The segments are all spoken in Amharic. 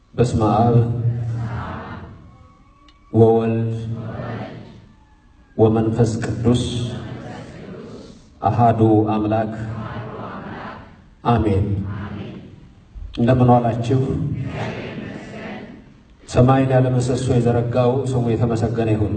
በስመ አብ ወወልድ ወመንፈስ ቅዱስ አሃዱ አምላክ አሜን። እንደምን ዋላችሁ? ሰማይን ያለ ምሰሶ የዘረጋው ስሙ የተመሰገነ ይሁን።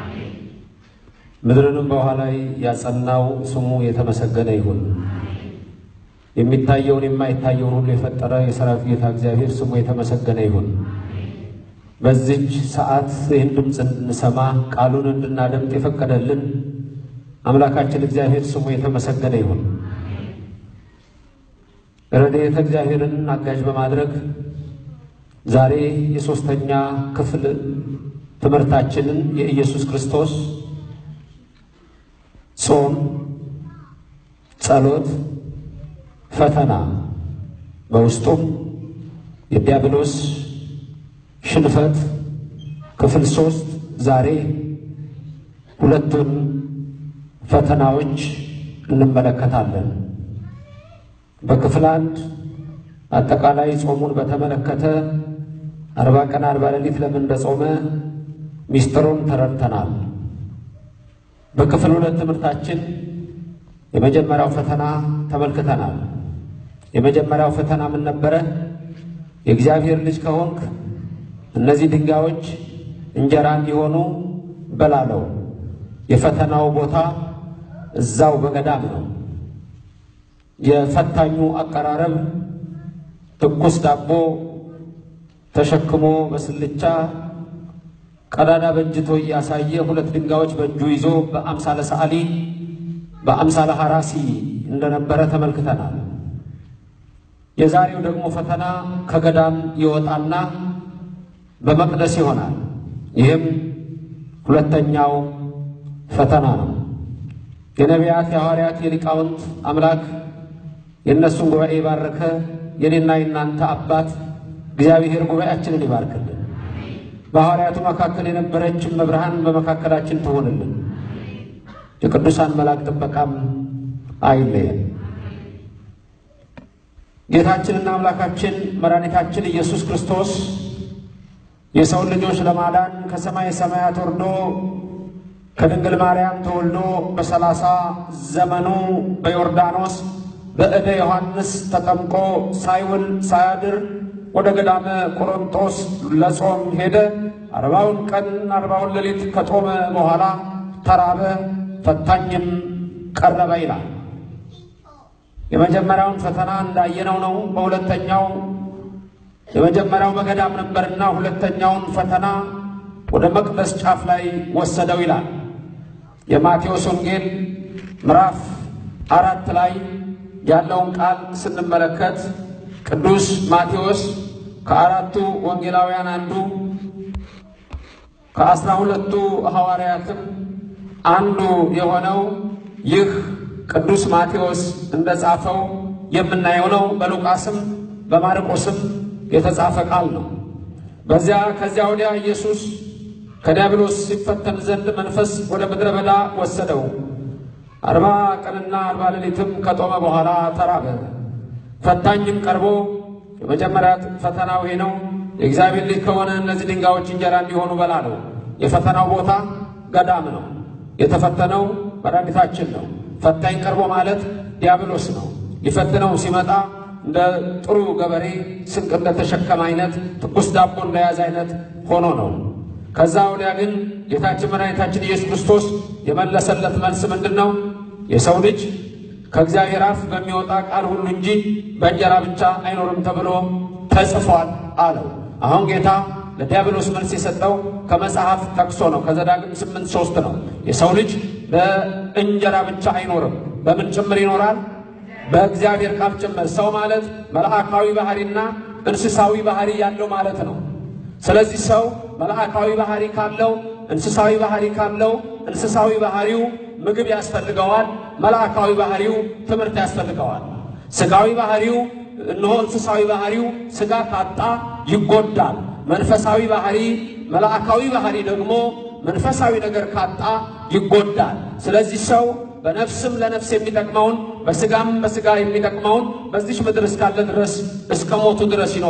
ምድርንም በውኃ ላይ ያጸናው ስሙ የተመሰገነ ይሁን። የሚታየውን የማይታየውን ሁሉ የፈጠረ የሰራዊት ጌታ እግዚአብሔር ስሙ የተመሰገነ ይሁን። በዚች ሰዓት ይህን ድምፅ እንድንሰማ ቃሉን እንድናደምጥ የፈቀደልን አምላካችን እግዚአብሔር ስሙ የተመሰገነ ይሁን። ረድኤተ እግዚአብሔርን አጋዥ በማድረግ ዛሬ የሦስተኛ ክፍል ትምህርታችንን የኢየሱስ ክርስቶስ ጾም፣ ጸሎት፣ ፈተና በውስጡም የዲያብሎስ ሽንፈት ክፍል ሶስት ዛሬ ሁለቱን ፈተናዎች እንመለከታለን። በክፍል አንድ አጠቃላይ ጾሙን በተመለከተ አርባ ቀን አርባ ሌሊት ለምን እንደጾመ ሚስጥሩን ተረድተናል። በክፍል ሁለት ትምህርታችን የመጀመሪያው ፈተና ተመልክተናል። የመጀመሪያው ፈተና ምን ነበረ? የእግዚአብሔር ልጅ ከሆንክ እነዚህ ድንጋዮች እንጀራ እንዲሆኑ በላለው። የፈተናው ቦታ እዛው በገዳም ነው። የፈታኙ አቀራረብ ትኩስ ዳቦ ተሸክሞ በስልቻ ቀዳዳ በእጅቶ እያሳየ ሁለት ድንጋዮች በእጁ ይዞ በአምሳለ ሰዓሊ በአምሳለ ሐራሲ እንደነበረ ተመልክተናል። የዛሬው ደግሞ ፈተና ከገዳም ይወጣና በመቅደስ ይሆናል። ይህም ሁለተኛው ፈተና ነው። የነቢያት የሐዋርያት የሊቃውንት አምላክ የእነሱን ጉባኤ የባረከ የኔና የናንተ አባት እግዚአብሔር ጉባኤያችንን ይባርክልን። በሐዋርያቱ መካከል የነበረችን መብርሃን በመካከላችን ትሆንልን። የቅዱሳን መልአክ ጥበቃም አይለየን። ጌታችንና አምላካችን መድኃኒታችን ኢየሱስ ክርስቶስ የሰውን ልጆች ለማዳን ከሰማይ ሰማያት ወርዶ ከድንግል ማርያም ተወልዶ በሰላሳ ዘመኑ በዮርዳኖስ በእደ ዮሐንስ ተጠምቆ ሳይውል ሳያድር ወደ ገዳመ ቆሮንጦስ ለጾም ሄደ። አርባውን ቀን አርባውን ሌሊት ከጦመ በኋላ ተራበ፣ ፈታኝም ቀረበ ይላል። የመጀመሪያውን ፈተና እንዳየነው ነው። በሁለተኛው የመጀመሪያው በገዳም ነበርና ሁለተኛውን ፈተና ወደ መቅደስ ጫፍ ላይ ወሰደው ይላል። የማቴዎስ ወንጌል ምዕራፍ አራት ላይ ያለውን ቃል ስንመለከት ቅዱስ ማቴዎስ ከአራቱ ወንጌላውያን አንዱ ከአስራ ሁለቱ ሐዋርያትም አንዱ የሆነው ይህ ቅዱስ ማቴዎስ እንደጻፈው የምናየው ነው። በሉቃስም በማርቆስም የተጻፈ ቃል ነው። በዚያ ከዚያ ወዲያ ኢየሱስ ከዲያብሎስ ሲፈተን ዘንድ መንፈስ ወደ ምድረ በዳ ወሰደው። አርባ ቀንና አርባ ሌሊትም ከጦመ በኋላ ተራበ። ፈታኝም ቀርቦ የመጀመሪያ ፈተናው ይሄ ነው፣ የእግዚአብሔር ልጅ ከሆነ እነዚህ ድንጋዮች እንጀራ እንዲሆኑ በላለው። የፈተናው ቦታ ገዳም ነው። የተፈተነው መድኃኒታችን ነው። ፈታኝ ቀርቦ ማለት ዲያብሎስ ነው። ሊፈትነው ሲመጣ እንደ ጥሩ ገበሬ ስንቅ እንደተሸከመ አይነት ትኩስ ዳቦ እንደያዘ አይነት ሆኖ ነው። ከዛ ወዲያ ግን ጌታችን መድኃኒታችን ኢየሱስ ክርስቶስ የመለሰለት መልስ ምንድን ነው? የሰው ልጅ ከእግዚአብሔር አፍ በሚወጣ ቃል ሁሉ እንጂ በእንጀራ ብቻ አይኖርም ተብሎ ተጽፏል አለው። አሁን ጌታ ለዲያብሎስ መልስ የሰጠው ከመጽሐፍ ጠቅሶ ነው። ከዘዳግም ስምንት ሶስት ነው። የሰው ልጅ በእንጀራ ብቻ አይኖርም። በምን ጭምር ይኖራል? በእግዚአብሔር ቃል ጭምር። ሰው ማለት መልአካዊ ባህሪና እንስሳዊ ባህሪ ያለው ማለት ነው። ስለዚህ ሰው መልአካዊ ባህሪ ካለው እንስሳዊ ባህሪ ካለው እንስሳዊ ባህሪው ምግብ ያስፈልገዋል። መልአካዊ ባህሪው ትምህርት ያስፈልገዋል። ስጋዊ ባህሪው እነሆ እንስሳዊ ባህሪው ስጋ ካጣ ይጎዳል። መንፈሳዊ ባህሪ መልአካዊ ባህሪ ደግሞ መንፈሳዊ ነገር ካጣ ይጎዳል። ስለዚህ ሰው በነፍስም ለነፍስ የሚጠቅመውን በስጋም በስጋ የሚጠቅመውን በዚች ምድር እስካለ ድረስ እስከ ሞቱ ድረስ ይኖራል።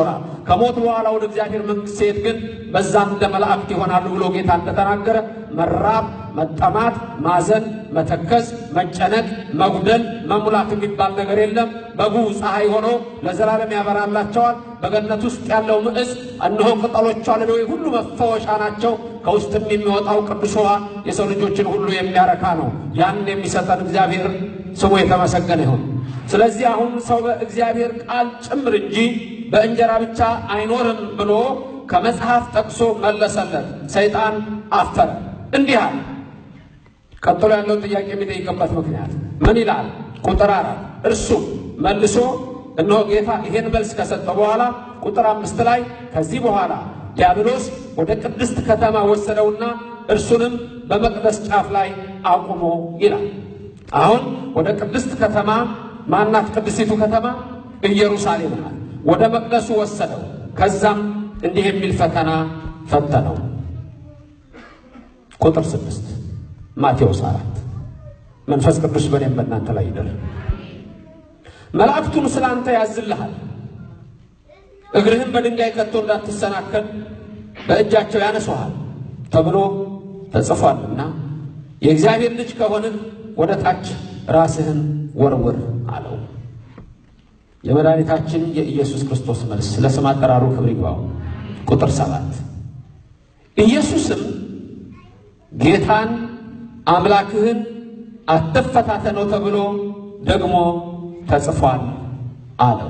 ከሞት በኋላ ወደ እግዚአብሔር መንግሥት ሲሄድ ግን በዛም እንደ መላእክት ይሆናሉ ብሎ ጌታ እንደተናገረ መራብ፣ መጠማት፣ ማዘን፣ መተከዝ፣ መጨነቅ፣ መጉደል፣ መሙላት የሚባል ነገር የለም። በጉ ፀሐይ ሆኖ ለዘላለም ያበራላቸዋል። በገነት ውስጥ ያለው ምዕዝ እነሆ ቅጠሎቿ ለደዌ ሁሉ መፈወሻ ናቸው። ከውስጥም የሚወጣው ቅዱስ ውኃ የሰው ልጆችን ሁሉ የሚያረካ ነው። ያን የሚሰጠን እግዚአብሔር ስሙ የተመሰገነ ይሁን። ስለዚህ አሁን ሰው በእግዚአብሔር ቃል ጭምር እንጂ በእንጀራ ብቻ አይኖርም ብሎ ከመጽሐፍ ጠቅሶ መለሰለት። ሰይጣን አፈረ፣ እንዲህ አለ። ቀጥሎ ያለውን ጥያቄ የሚጠይቅበት ምክንያት ምን ይላል? ቁጥር አራት እርሱም መልሶ እነሆ ጌታ ይሄን መልስ ከሰጠ በኋላ ቁጥር አምስት ላይ ከዚህ በኋላ ዲያብሎስ ወደ ቅድስት ከተማ ወሰደውና እርሱንም በመቅደስ ጫፍ ላይ አቁሞ ይላል። አሁን ወደ ቅድስት ከተማ ማናት? ቅድስቲቱ ከተማ ኢየሩሳሌም ናት። ወደ መቅደሱ ወሰደው። ከዛም እንዲህ የሚል ፈተና ፈተነው። ቁጥር ስድስት ማቴዎስ አራት መንፈስ ቅዱስ በእኔም በእናንተ ላይ ይደር። መላእክቱን ስለ አንተ ያዝልሃል፣ እግርህም በድንጋይ ከቶ እንዳትሰናከል በእጃቸው ያነሱሃል ተብሎ ተጽፏልና የእግዚአብሔር ልጅ ከሆንህ ወደ ታች ራስህን ወርውር አለው። የመድኃኒታችን የኢየሱስ ክርስቶስ መልስ ለስም አጠራሩ ክብር ይግባው። ቁጥር ሰባት ኢየሱስም ጌታን አምላክህን አትፈታተነው ተብሎ ደግሞ ተጽፏል አለው።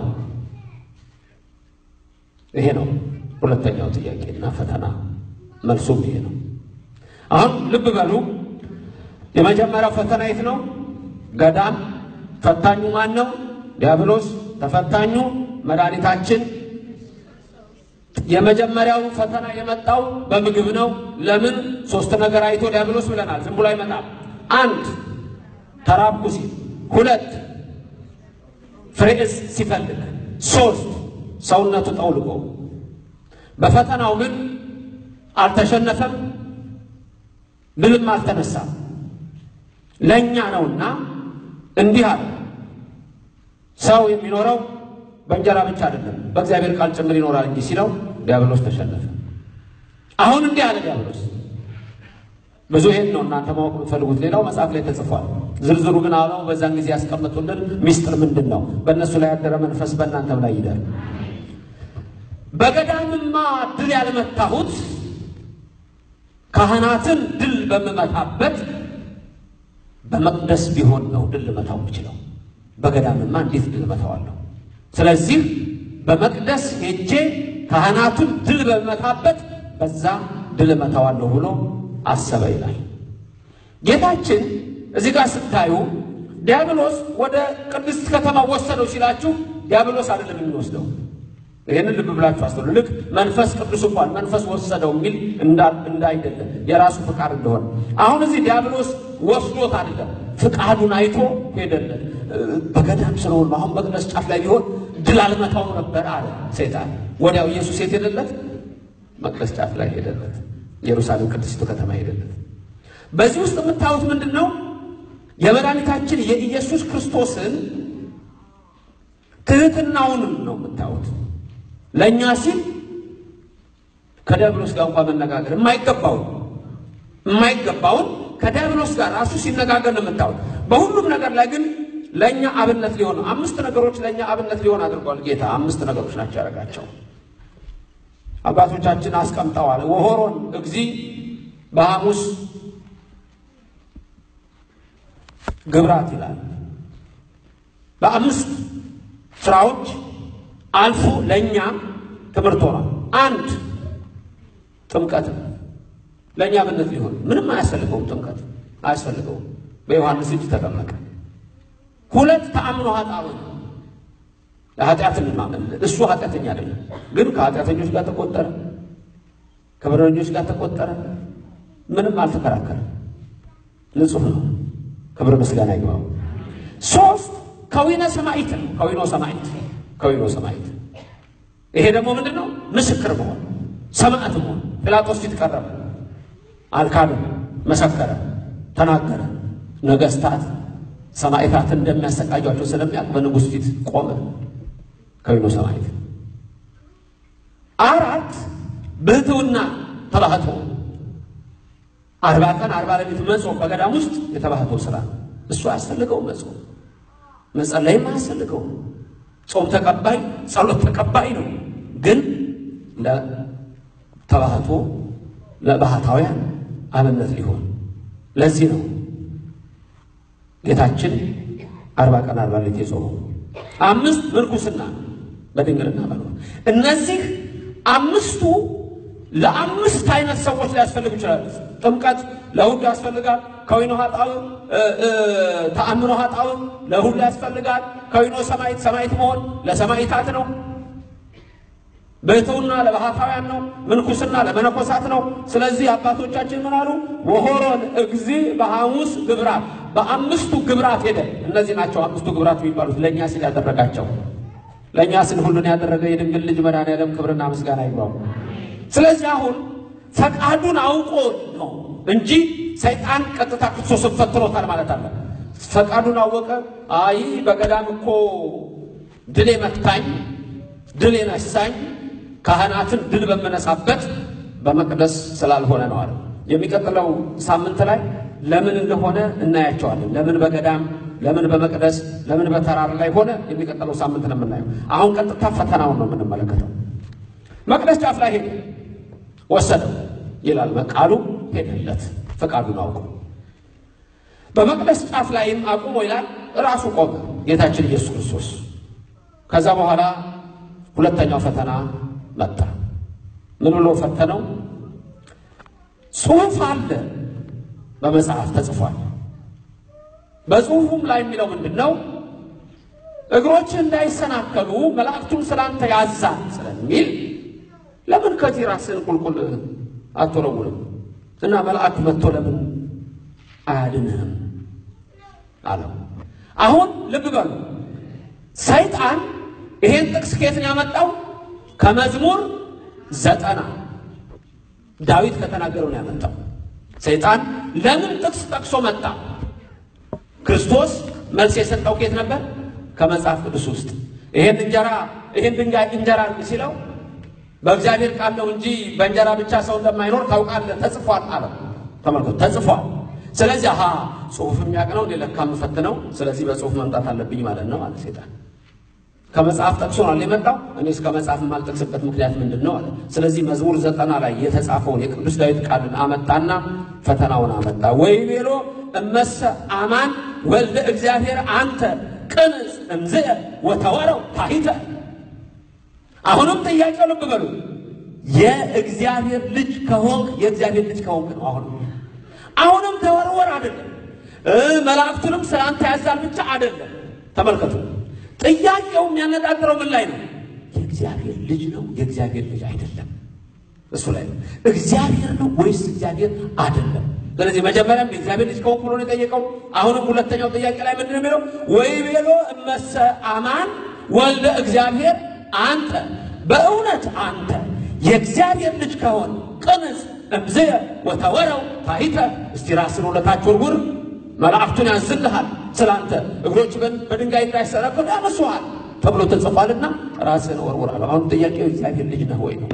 ይሄ ነው ሁለተኛው ጥያቄና ፈተና መልሱም ይሄ ነው። አሁን ልብ በሉ። የመጀመሪያው ፈተና የት ነው? ገዳም። ፈታኙ ማን ነው? ዲያብሎስ። ተፈታኙ መድኃኒታችን። የመጀመሪያው ፈተና የመጣው በምግብ ነው። ለምን? ሶስት ነገር አይቶ ዲያብሎስ ብለናል። ዝም ብሎ አይመጣም። አንድ ተራብኩ ሲል፣ ሁለት ፍሬ ዕፅ ሲፈልግ፣ ሶስት ሰውነቱ ጠውልጎ። በፈተናው ግን አልተሸነፈም፣ ድልም አልተነሳም። ለእኛ ነውና እንዲህ አለ። ሰው የሚኖረው በእንጀራ ብቻ አይደለም በእግዚአብሔር ቃል ጭምር ይኖራል እንጂ ሲለው ዲያብሎስ ተሸነፈ። አሁን እንዲህ አለ ዲያብሎስ። ብዙ ይሄን ነው እናንተ ማወቅ የምትፈልጉት። ሌላው መጽሐፍ ላይ ተጽፏል። ዝርዝሩ ግን አሁን በዛን ጊዜ ያስቀመጡልን ሚስጥር ምንድን ነው? በእነሱ ላይ ያደረ መንፈስ በእናንተም ላይ ይደር። በገዳምማ ድል ያልመታሁት ካህናትን ድል በምመታበት በመቅደስ ቢሆን ነው ድል ልመታው የምችለው። በገዳምማ እንዴት ድል እመታዋለሁ? ስለዚህ በመቅደስ ሄጄ ካህናቱን ድል በመታበት በዛ ድል እመታዋለሁ ብሎ አሰበ ይላል ጌታችን። እዚህ ጋር ስታዩ ዲያብሎስ ወደ ቅድስት ከተማ ወሰደው ሲላችሁ ዲያብሎስ አይደለም የሚወስደው። ይህንን ልብ ብላችሁ አስተውሉ። ልክ መንፈስ ቅዱስ እንኳን መንፈስ ወሰደው የሚል እንዳይደለም የራሱ ፍቃድ እንደሆነ አሁን እዚህ ዲያብሎስ ወስዶት አይደለም፣ ፍቃዱን አይቶ ሄደለት። በገዳም ስለሆነ አሁን መቅደስ ጫፍ ላይ ቢሆን ድል አልመታው ነበር አለ ሰይጣን። ወዲያው ኢየሱስ የት ሄደለት? መቅደስ ጫፍ ላይ ሄደለት። ኢየሩሳሌም ቅድስቱ ከተማ ሄደለት። በዚህ ውስጥ የምታዩት ምንድን ነው? የመድኃኒታችን የኢየሱስ ክርስቶስን ትህትናውንም ነው የምታዩት። ለእኛ ሲል ከዲያብሎስ ጋር እንኳን መነጋገር የማይገባውን የማይገባውን ከዲያብሎስ ጋር ራሱ ሲነጋገር ነው የምታዩት። በሁሉም ነገር ላይ ግን ለእኛ አብነት ሊሆን አምስት ነገሮች ለእኛ አብነት ሊሆን አድርጓል ጌታ። አምስት ነገሮች ናቸው ያደረጋቸው። አባቶቻችን አስቀምጠዋል። ወሆሮን እግዚ በሐሙስ ግብራት ይላል። በአምስት ስራዎች አልፎ ለእኛ ትምህርት ሆኗል። አንድ ጥምቀት ለእኛ አብነት ሊሆን ምንም አያስፈልገውም። ጥምቀት አያስፈልገውም። በዮሐንስ እጅ ተጠመቀ። ሁለት ተአምኖ ኃጣውእ ለኃጢአትን ማመን እሱ ኃጢአተኛ አይደለም፣ ግን ከኃጢአተኞች ጋር ተቆጠረ፣ ከበደለኞች ጋር ተቆጠረ። ምንም አልተከራከረም። ንጹሕ ነው። ክብር ምስጋና ይግባው። ሶስት ከዊነ ሰማዕት ነው። ከዊኖ ሰማዕት ከዊኖ ሰማዕት ይሄ ደግሞ ምንድን ነው? ምስክር መሆን ሰማዕት መሆን። ጲላጦስ ፊት ቀረበ፣ አልካድም፣ መሰከረ፣ ተናገረ። ነገስታት ሰማዕታትን እንደሚያሰቃጇቸው ስለሚያውቅ በንጉሥ ፊት ቆመ። ከዊኖ ሰማዕት ብህትውና ተባህቶ አርባ ቀን አርባ ሌሊት መጾም በገዳም ውስጥ የተባህቶ ስራ ነው። እሱ አያስፈልገውም። መጾም መጸለይም አያስፈልገውም። ጾም ተቀባይ ጸሎት ተቀባይ ነው። ግን ለተባህቶ ለባህታውያን አብነት ሊሆን ለዚህ ነው ጌታችን አርባ ቀን አርባ ሌሊት የጾመው። አምስት ምንኩስና በድንግልና መኖር። እነዚህ አምስቱ ለአምስት አይነት ሰዎች ሊያስፈልጉ ይችላሉ። ጥምቀት ለሁሉ ያስፈልጋል። ከዊኖ ኃጣው ተአምኖ ኃጣው ለሁሉ ያስፈልጋል። ከዊኖ ሰማይት ሰማይት መሆን ለሰማይታት ነው። ብሕትውና ለባህታውያን ነው። ምንኩስና ለመነኮሳት ነው። ስለዚህ አባቶቻችን ምን አሉ? ወሆሮን እግዚ በሐሙስ ግብራት፣ በአምስቱ ግብራት ሄደ። እነዚህ ናቸው አምስቱ ግብራት የሚባሉት ለእኛ ሲል ያደረጋቸው። ለእኛ ሲል ሁሉን ያደረገ የድንግል ልጅ መድኃኔዓለም ክብርና ምስጋና ይግባው። ስለዚህ አሁን ፈቃዱን አውቆ ነው እንጂ ሰይጣን ቀጥታ ክርስቶስን ፈትኖታል ማለት አለ። ፈቃዱን አወቀ። አይ በገዳም እኮ ድል መታኝ፣ ድል የነሳኝ ካህናትን ድል በምነሳበት በመቅደስ ስላልሆነ ነው አለ። የሚቀጥለው ሳምንት ላይ ለምን እንደሆነ እናያቸዋለን። ለምን በገዳም ለምን በመቅደስ ለምን በተራራ ላይ ሆነ? የሚቀጥለው ሳምንት ነው የምናየው። አሁን ቀጥታ ፈተናውን ነው የምንመለከተው። መቅደስ ጫፍ ላይ ሄደ፣ ወሰደው ይላል ቃሉ። ሄደለት ፈቃዱን አውቆ በመቅደስ ጫፍ ላይም አቁሞ ይላል ራሱ ቆመ ጌታችን ኢየሱስ ክርስቶስ። ከዛ በኋላ ሁለተኛው ፈተና መጣ። ምን ብሎ ፈተነው? ጽሑፍ አለ በመጽሐፍ ተጽፏል። በጽሑፉም ላይ የሚለው ምንድን ነው? እግሮችህ እንዳይሰናከሉ መላእክቱን ስላንተ ያዛል ስለሚል ለምን ከዚህ ራስህን ቁልቁል አትወረውርም? እና መልአክ መጥቶ ለምን አያድንህም አለው። አሁን ልብ በሉ፣ ሰይጣን ይሄን ጥቅስ ከየት ነው ያመጣው? ከመዝሙር ዘጠና ዳዊት ከተናገረው ነው ያመጣው። ሰይጣን ለምን ጥቅስ ጠቅሶ መጣ? ክርስቶስ መልስ የሰጠው ከየት ነበር? ከመጽሐፍ ቅዱስ ውስጥ ይሄን እንጀራ ይሄን ድንጋይ እንጀራ ሲለው በእግዚአብሔር ቃል ነው እንጂ በእንጀራ ብቻ ሰው እንደማይኖር ታውቃለህ፣ ተጽፏል አለ። ተመልከቱ፣ ተጽፏል። ስለዚህ አሃ ጽሑፍ የሚያውቅ ነው ለካ የምፈትነው፣ ስለዚህ በጽሑፍ መምጣት አለብኝ ማለት ነው አለ ሰይጣን። ከመጽሐፍ ጠቅሶ ነው የመጣው። እኔስ ከመጽሐፍ የማልጠቅስበት ምክንያት ምንድን ነው አለ። ስለዚህ መዝሙር ዘጠና ላይ የተጻፈውን የቅዱስ ዳዊት ቃልን አመጣና ፈተናውን አመጣ። ወይ ቤሎ እመሰ አማን ወልደ እግዚአብሔር አንተ ቅንጽ እምዝእ ወተወረው ታሂተ አሁንም ጥያቄው ልብ በሉ። የእግዚአብሔር ልጅ ከሆንክ የእግዚአብሔር ልጅ ከሆንክ ነው። አሁንም አሁንም ተወርወር አይደለም፣ መላእክቱንም ስላንተ ያዛል ብቻ አይደለም። ተመልከቱ፣ ጥያቄው የሚያነጣጥረው ምን ላይ ነው? የእግዚአብሔር ልጅ ነው የእግዚአብሔር ልጅ አይደለም። እሱ ላይ ነው። እግዚአብሔር ነው ወይስ እግዚአብሔር አይደለም? ስለዚህ መጀመሪያም የእግዚአብሔር ልጅ ከሆንክ ብሎ ነው የጠየቀው። አሁንም ሁለተኛው ጥያቄ ላይ ምንድን ነው የሚለው? ወይ ቤሎ እመሰ አማን ወልደ እግዚአብሔር አንተ በእውነት አንተ የእግዚአብሔር ልጅ ከሆን ቅንጽ እምዝየ ወተወረው ታሂተ እስቲ ራስን ወደታች ወርውር፣ መላእክቱን ያዝልሃል፣ ስላንተ እግሮች በድንጋይ እንዳይሰናከሉ ያነሱሃል ተብሎ ተጽፏልና ራስን ወርውር አለ። አሁን ጥያቄው እግዚአብሔር ልጅ ነህ ወይ ነው።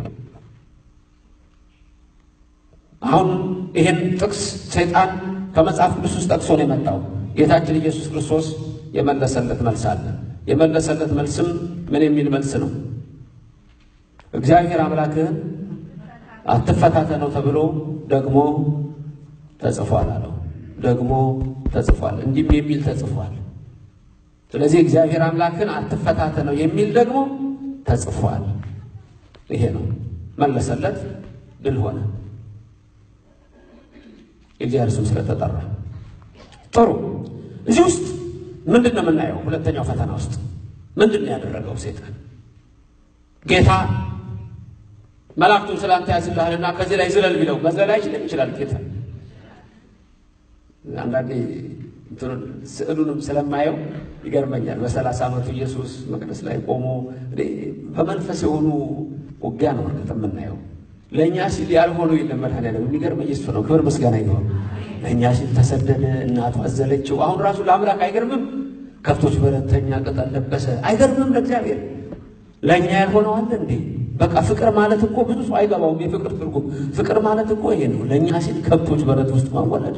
አሁን ይሄን ጥቅስ ሰይጣን ከመጽሐፍ ቅዱስ ውስጥ ጠቅሶ ነው የመጣው። ጌታችን ኢየሱስ ክርስቶስ የመለሰለት መልስ አለ። የመለሰለት መልስም ምን የሚል መልስ ነው? እግዚአብሔር አምላክህን አትፈታተነው ተብሎ ደግሞ ተጽፏል አለው። ደግሞ ተጽፏል፣ እንዲህም የሚል ተጽፏል። ስለዚህ እግዚአብሔር አምላክን አትፈታተነው የሚል ደግሞ ተጽፏል። ይሄ ነው መለሰለት። ድል ሆነ። የእግዚአብሔር ስም ስለተጠራ ጥሩ። እዚህ ውስጥ ምንድን ነው የምናየው? ሁለተኛው ፈተና ውስጥ ምንድን ነው ያደረገው ሰይጣን? ጌታ መላእክቱን ስላንተ ያዝልሃልና ከዚህ ላይ ዝለል ቢለው መዝለል አይችልም? ይችላል ጌታ። አንዳንዴ ስዕሉንም ስለማየው ይገርመኛል። በሰላሳ ዓመቱ ኢየሱስ መቅደስ ላይ ቆሞ በመንፈስ የሆኑ ውጊያ ነው እርግጥ የምናየው። ለእኛ ሲል ያልሆነው የለም መድኃኒዓለም። የሚገርመኝ እሱ ነው። ክብር ምስጋና ይሆን። ለእኛ ሲል ተሰደደ፣ እናቱ አዘለችው። አሁን ራሱ ለአምላክ አይገርምም? ከብቶች በረተኛ ቅጠል ለበሰ። አይገርምም? ለእግዚአብሔር ለእኛ ያልሆነው አለ እንዴ? በቃ ፍቅር ማለት እኮ ብዙ ሰው አይገባውም። የፍቅር ትርጉም ፍቅር ማለት እኮ ይሄ ነው። ለእኛ ሲል ከብቶች በረት ውስጥ ማወለድ፣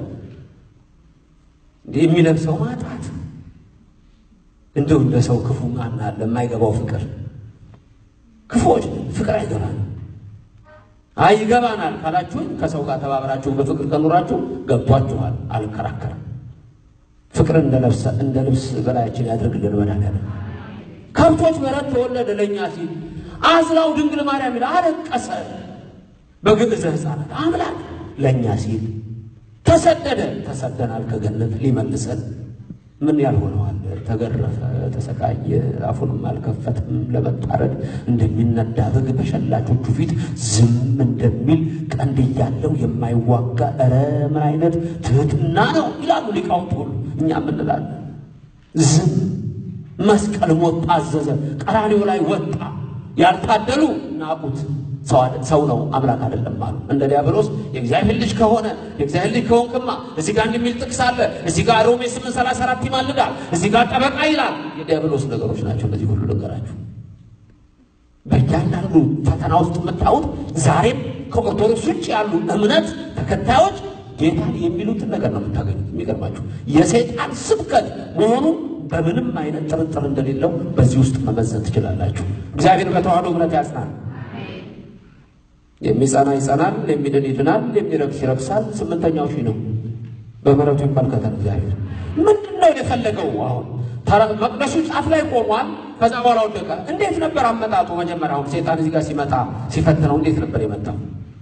የሚለብሰው ማጣት፣ እንደው እንደ ሰው ክፉ ማን አለ የማይገባው ፍቅር? ክፉዎች ፍቅር አይገባል። አይ ይገባናል ካላችሁኝ ከሰው ጋር ተባብራችሁ በፍቅር ከኖራችሁ ገብቷችኋል። አልከራከርም። ፍቅር እንደ ልብስ በላያችን ያድርግልን መድኃኒዓለም። ከብቶች በረት ተወለደ ለእኛ ሲል አዝላው ድንግል ማርያም ይላል አለቀሰ። በግዕዘ ሕፃናት አምላክ ለእኛ ሲል ተሰደደ። ተሰደናል ከገነት ሊመልሰን ምን ያልሆነዋል? ተገረፈ፣ ተሰቃየ፣ አፉንም አልከፈትም። ለመታረድ እንደሚነዳ በግ በሸላቾቹ ፊት ዝም እንደሚል ቀንድ እያለው የማይዋጋ ኧረ ምን አይነት ትህትና ነው ይላሉ ሊቃውንት ሁሉ። እኛ ምንላለን? ዝም መስቀል ሞት ታዘዘ። ቀራንዮ ላይ ወጣ። ያልታደሉ ናቁት። ሰው ነው አምላክ አይደለም አሉ። እንደ ዲያብሎስ የእግዚአብሔር ልጅ ከሆነ የእግዚአብሔር ልጅ ከሆንክማ እዚህ ጋር እንደሚል ጥቅስ አለ። እዚህ ጋር ሮሜ 834 ይማልዳል። እዚህ ጋር ጠበቃ ይላል። የዲያብሎስ ነገሮች ናቸው እነዚህ ሁሉ ነገራችሁ። በእያንዳንዱ ፈተና ውስጥ የምታዩት ዛሬም ከኦርቶዶክስ ውጭ ያሉ እምነት ተከታዮች ጌታን የሚሉትን ነገር ነው የምታገኙት። የሚገርማችሁ የሰይጣን ስብከት መሆኑን በምንም አይነት ጥርጥር እንደሌለው በዚህ ውስጥ መመዘን ትችላላችሁ። እግዚአብሔር በተዋህዶ እምነት ያጽናል። የሚጸና ይጸናል፣ የሚድን ይድናል፣ የሚረክስ ይረክሳል። ስምንተኛው ሺህ ነው። በምሕረቱ ይመልከተን እግዚአብሔር። ምንድን ነው የፈለገው? አሁን መቅደሱ ጫፍ ላይ ቆሟል። ከዛ በኋላ ወደቀ። እንዴት ነበር አመጣጡ? መጀመሪያ አሁን ሴጣን እዚህ ጋር ሲመጣ ሲፈትነው እንዴት ነበር የመጣው?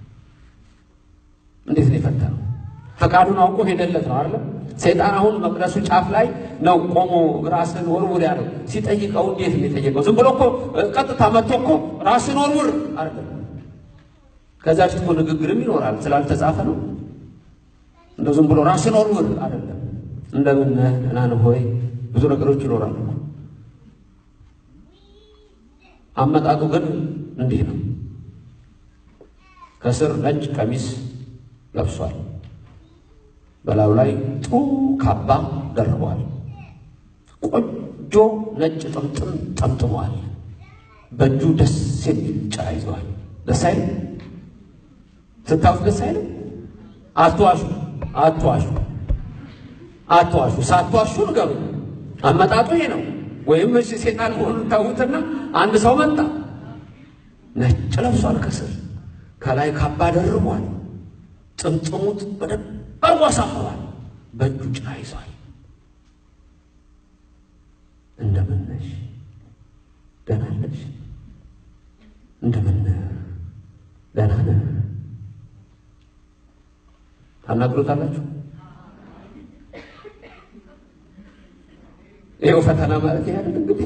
እንዴት ነው የፈተነው? ፈቃዱን አውቆ ሄደለት ነው አይደል? ሰይጣን አሁን መቅደሱ ጫፍ ላይ ነው ቆሞ ራስን ወርውር ያለው። ሲጠይቀው እንዴት ነው የጠየቀው? ዝም ብሎ እኮ ቀጥታ መጥቶ እኮ ራስን ወርውር አይደለም። ከዛ ፊት እኮ ንግግርም ይኖራል ስላልተጻፈ ነው። እንደ ዝም ብሎ ራስን ወርውር አይደለም። እንደምን ነህ ደህና ነህ ሆይ ብዙ ነገሮች ይኖራሉ። አመጣጡ ግን እንዲህ ነው። ከስር ነጭ ቀሚስ ለብሷል። በላዩ ላይ ጥሩ ካባ ደርቧል። ቆንጆ ነጭ ጥምጥም ጠምጥሟል። በእጁ ደስ የሚል ጭራ ይዘዋል። ደስ አይልም? ስታዩት ደስ አይልም? አትዋሹ፣ አትዋሹ፣ አትዋሹ። ሳትዋሹ ንገሩ። አመጣጡ ይሄ ነው። ወይም እሺ ሴጣን መሆኑን ታውትና አንድ ሰው መጣ፣ ነጭ ለብሷል፣ ከስር ከላይ ካባ ደርቧል። ጥምጥሙት በደንብ አርጎ አሳምሯል። በእጁ ጭራ ይዟል። እንደምን ነሽ? ደህና ነሽ? እንደምን ደህና ነህ? ታናግሮታላችሁ? ይኸው ፈተና ማለት ይሄ አይደል እንግዲህ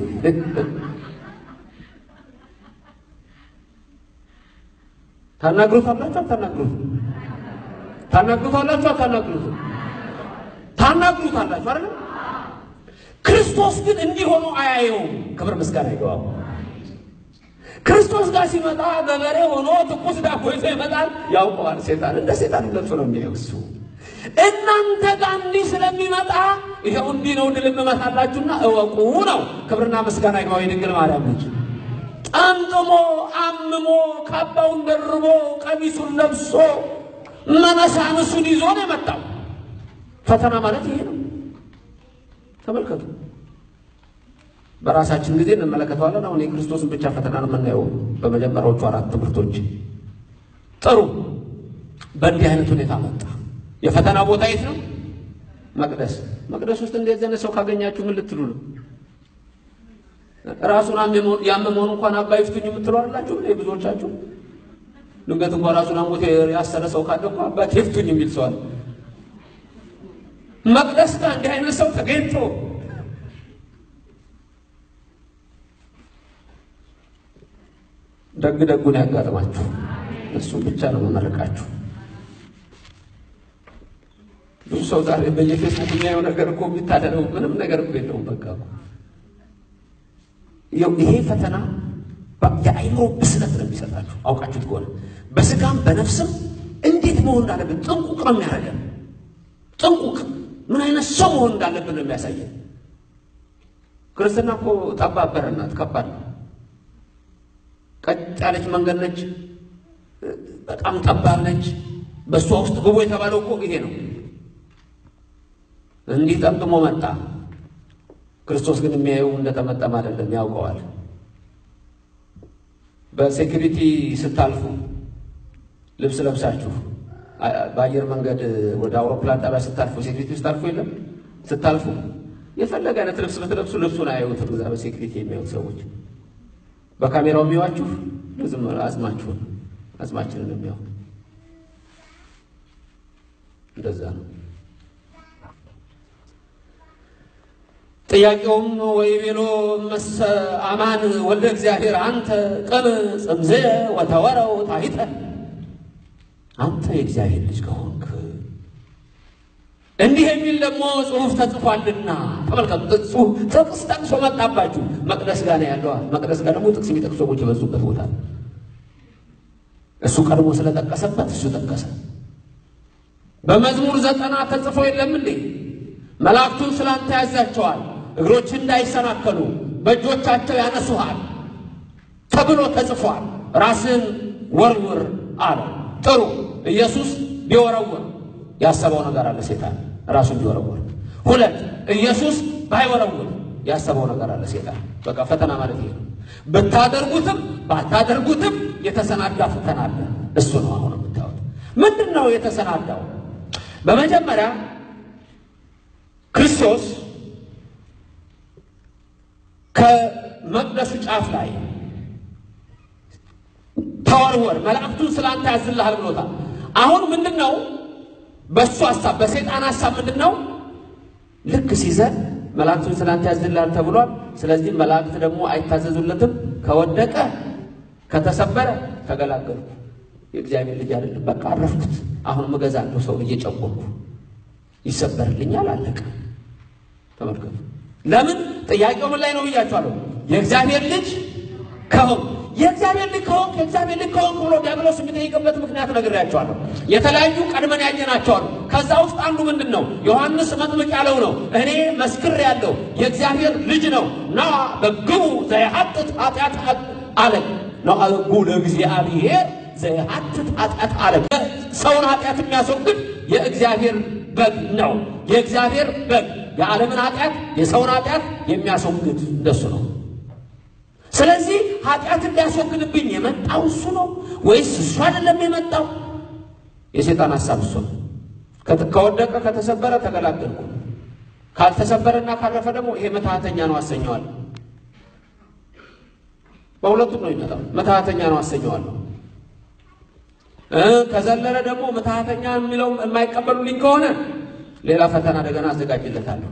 ታናግሮታላችሁ? አታናግሩት? ታናግሩታላችሁ? አታናግሩት? ታናግሩታላችሁ አይደል? ክርስቶስ ግን እንዲህ ሆኖ አያየውም። ክብር ምስጋና ይገባው። ክርስቶስ ጋር ሲመጣ ገበሬ ሆኖ ትኩስ ዳቦ ይዞ ይመጣል። ያውቀዋል። ሴጣን እንደ ሴጣን ገልጾ ነው የሚያየው እሱ። እናንተ ጋር እንዲህ ስለሚመጣ ይኸው እንዲህ ነው ድል እመታላችሁና እወቁ ነው። ክብርና ምስጋና ይግባው። የድንግል ማርያም ልጅ ጠምጥሞ አምሞ ካባውን ደርቦ ቀሚሱን ለብሶ መነሳንሱን ይዞ ነው የመጣው። ፈተና ማለት ይሄ ነው። ተመልከቱ። በራሳችን ጊዜ እንመለከተዋለን። አሁን የክርስቶስን ብቻ ፈተና ነው የምናየው በመጀመሪያዎቹ አራት ትምህርቶች። ጥሩ። በእንዲህ አይነት ሁኔታ መጣ። የፈተና ቦታ የት ነው? መቅደስ። መቅደስ ውስጥ እንደዚህ አይነት ሰው ካገኛችሁ ምን ልትሉ ነው? ራሱን ያመመውን እንኳን አባ ይፍቱኝ የምትሉ አላችሁ? ብዙዎቻችሁ ድንገት እንኳን ራሱን አሞት ያሰረ ሰው ካለ እኮ አባት ይፍቱኝ የሚል ሰው አለ። መቅደስ ጋር እንዲህ አይነት ሰው ተገኝቶ ደግ ደጉን ያጋጥማችሁ። እሱ ብቻ ነው መመረቃችሁ። ብዙ ሰው ዛሬ በየፌስቡክ የሚያየው ነገር እኮ የሚታደለው ምንም ነገር እኮ የለውም። በቃ ይሄ ፈተና የአይምሮ ብስለት ነው የሚሰጣችሁ። አውቃችሁት ከሆነ በስጋም በነፍስም እንዴት መሆን እንዳለብን ጥንቁቅ ነው የሚያደርገን። ጥንቁቅ ምን አይነት ሰው መሆን እንዳለብን ነው የሚያሳየን። ክርስትና እኮ ጠባብ በር ናት፣ ከባድ ነው። ቀጥ ያለች መንገድ ነች፣ በጣም ጠባብ ነች። በእሷ ውስጥ ግቡ የተባለው እኮ ይሄ ነው። እንዲህ ጠምጥሞ መጣ። ክርስቶስ ግን የሚያየው እንደጠመጠመ አይደለም፣ ያውቀዋል። በሴኩሪቲ ስታልፉ ልብስ ለብሳችሁ በአየር መንገድ ወደ አውሮፕላን ጣቢያ ስታልፉ ሴኩሪቲ ስታልፉ የለም ስታልፉ የፈለገ አይነት ልብስ ብትለብሱ ልብሱን አያዩትም። እዛ በሴኩሪቲ የሚያዩት ሰዎች በካሜራው የሚዋችሁ ዝም አጽማችሁን አጽማችንን የሚያው እንደዛ ነው። ጥያቄውም ወይ ቤሎ መሰ አማን ወልደ እግዚአብሔር አንተ ቅም ጽምዘ ወተወረው ታይተ አንተ የእግዚአብሔር ልጅ ከሆንክ እንዲህ የሚል ደግሞ ጽሑፍ ተጽፏልና ተመልከቱ። ጽሑፍ ጥቅስ ጠቅሶ መጣባችሁ። መቅደስ ጋር ነው ያለዋል። መቅደስ ጋር ደግሞ ጥቅስ የሚጠቅሱ ሰዎች የበዙበት ቦታ ነው። እሱ ቀድሞ ስለጠቀሰበት እሱ ጠቀሰ። በመዝሙር ዘጠና ተጽፎ የለም እንዴ? መላእክቱን ስላንተ ያዛቸዋል፣ እግሮች እንዳይሰናከሉ በእጆቻቸው ያነሱሃል ተብሎ ተጽፏል። ራስን ወርውር አለ። ጥሩ ኢየሱስ ቢወረውር ያሰበው ነገር አለ። ሴጣን ራሱን ቢወረውር። ሁለት ኢየሱስ ባይወረውር ያሰበው ነገር አለ። ሴጣን በቃ ፈተና ማለት ይሄ ነው። ብታደርጉትም ባታደርጉትም የተሰናዳ ፈተና አለ። እሱ ነው አሁን የምታዩት። ምንድን ነው የተሰናዳው? በመጀመሪያ ክርስቶስ ከመቅደሱ ጫፍ ላይ ተወርወር፣ መላእክቱን ስላንተ ያዝልሃል ብሎታል። አሁን ምንድን ነው በእሱ ሀሳብ በሰይጣን ሀሳብ ምንድን ነው? ልክ ሲዘን መላእክቱን ስላንተ ያዝልሃል ተብሏል። ስለዚህ መላእክት ደግሞ አይታዘዙለትም። ከወደቀ ከተሰበረ ተገላገልኩ፣ የእግዚአብሔር ልጅ አይደለም፣ በቃ አረፍኩት። አሁን እገዛለሁ፣ ሰው እየጨቆምኩ ይሰበርልኛል፣ አለቀ። ተመልከቱ። ለምን ጥያቄው ምን ላይ ነው ብያችኋለሁ። የእግዚአብሔር ልጅ ከሆንክ የእግዚአብሔር ልጅ ከሆንክ የእግዚአብሔር ልጅ ከሆንክ ብሎ ዲያብሎስ የሚጠይቅበት ምክንያት ነግሬያቸዋለሁ። የተለያዩ ቀድመን ያየናቸዋል። ከዛ ውስጥ አንዱ ምንድን ነው? ዮሐንስ መጥምቅ ያለው ነው። እኔ መስክር ያለው የእግዚአብሔር ልጅ ነው ና በግቡ ዘየሐጥት ኃጢአት አለ ነው አልጉ ለእግዚአብሔር ዘየሐጥት ኃጢአት አለ። ሰውን ኃጢአት የሚያስወግድ የእግዚአብሔር በግ ነው። የእግዚአብሔር በግ የዓለምን ኃጢአት የሰውን ኃጢአት የሚያስወግድ እንደሱ ነው። ስለዚህ ኃጢአትን ሊያስወግድብኝ የመጣው እሱ ነው ወይስ እሱ አይደለም የመጣው? የሴጣን ሀሳብ እሱ ነው። ከወደቀ ከተሰበረ ተገላገልኩ፣ ካልተሰበረና ካረፈ ደግሞ ይሄ መታሃተኛ ነው አሰኘዋል። በሁለቱም ነው የሚመጣው። መታሃተኛ ነው አሰኘዋለሁ። ከዘለለ ደግሞ መታሃተኛ የሚለው የማይቀበሉልኝ ከሆነ ሌላ ፈተና እንደገና አዘጋጅለታለሁ።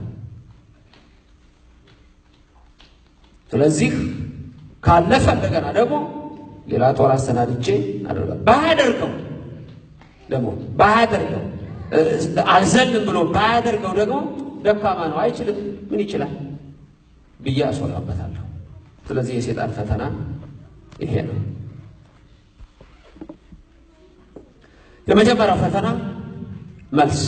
ስለዚህ ካለፈ እንደገና ደግሞ ሌላ ጦር አሰናድቼ አደርጋለሁ። ባያደርገው ደግሞ ባያደርገው አልዘልም ብሎ ባያደርገው ደግሞ ደካማ ነው አይችልም፣ ምን ይችላል ብዬ አስወራበታለሁ። ስለዚህ የሴጣን ፈተና ይሄ ነው። የመጀመሪያው ፈተና መልስ፣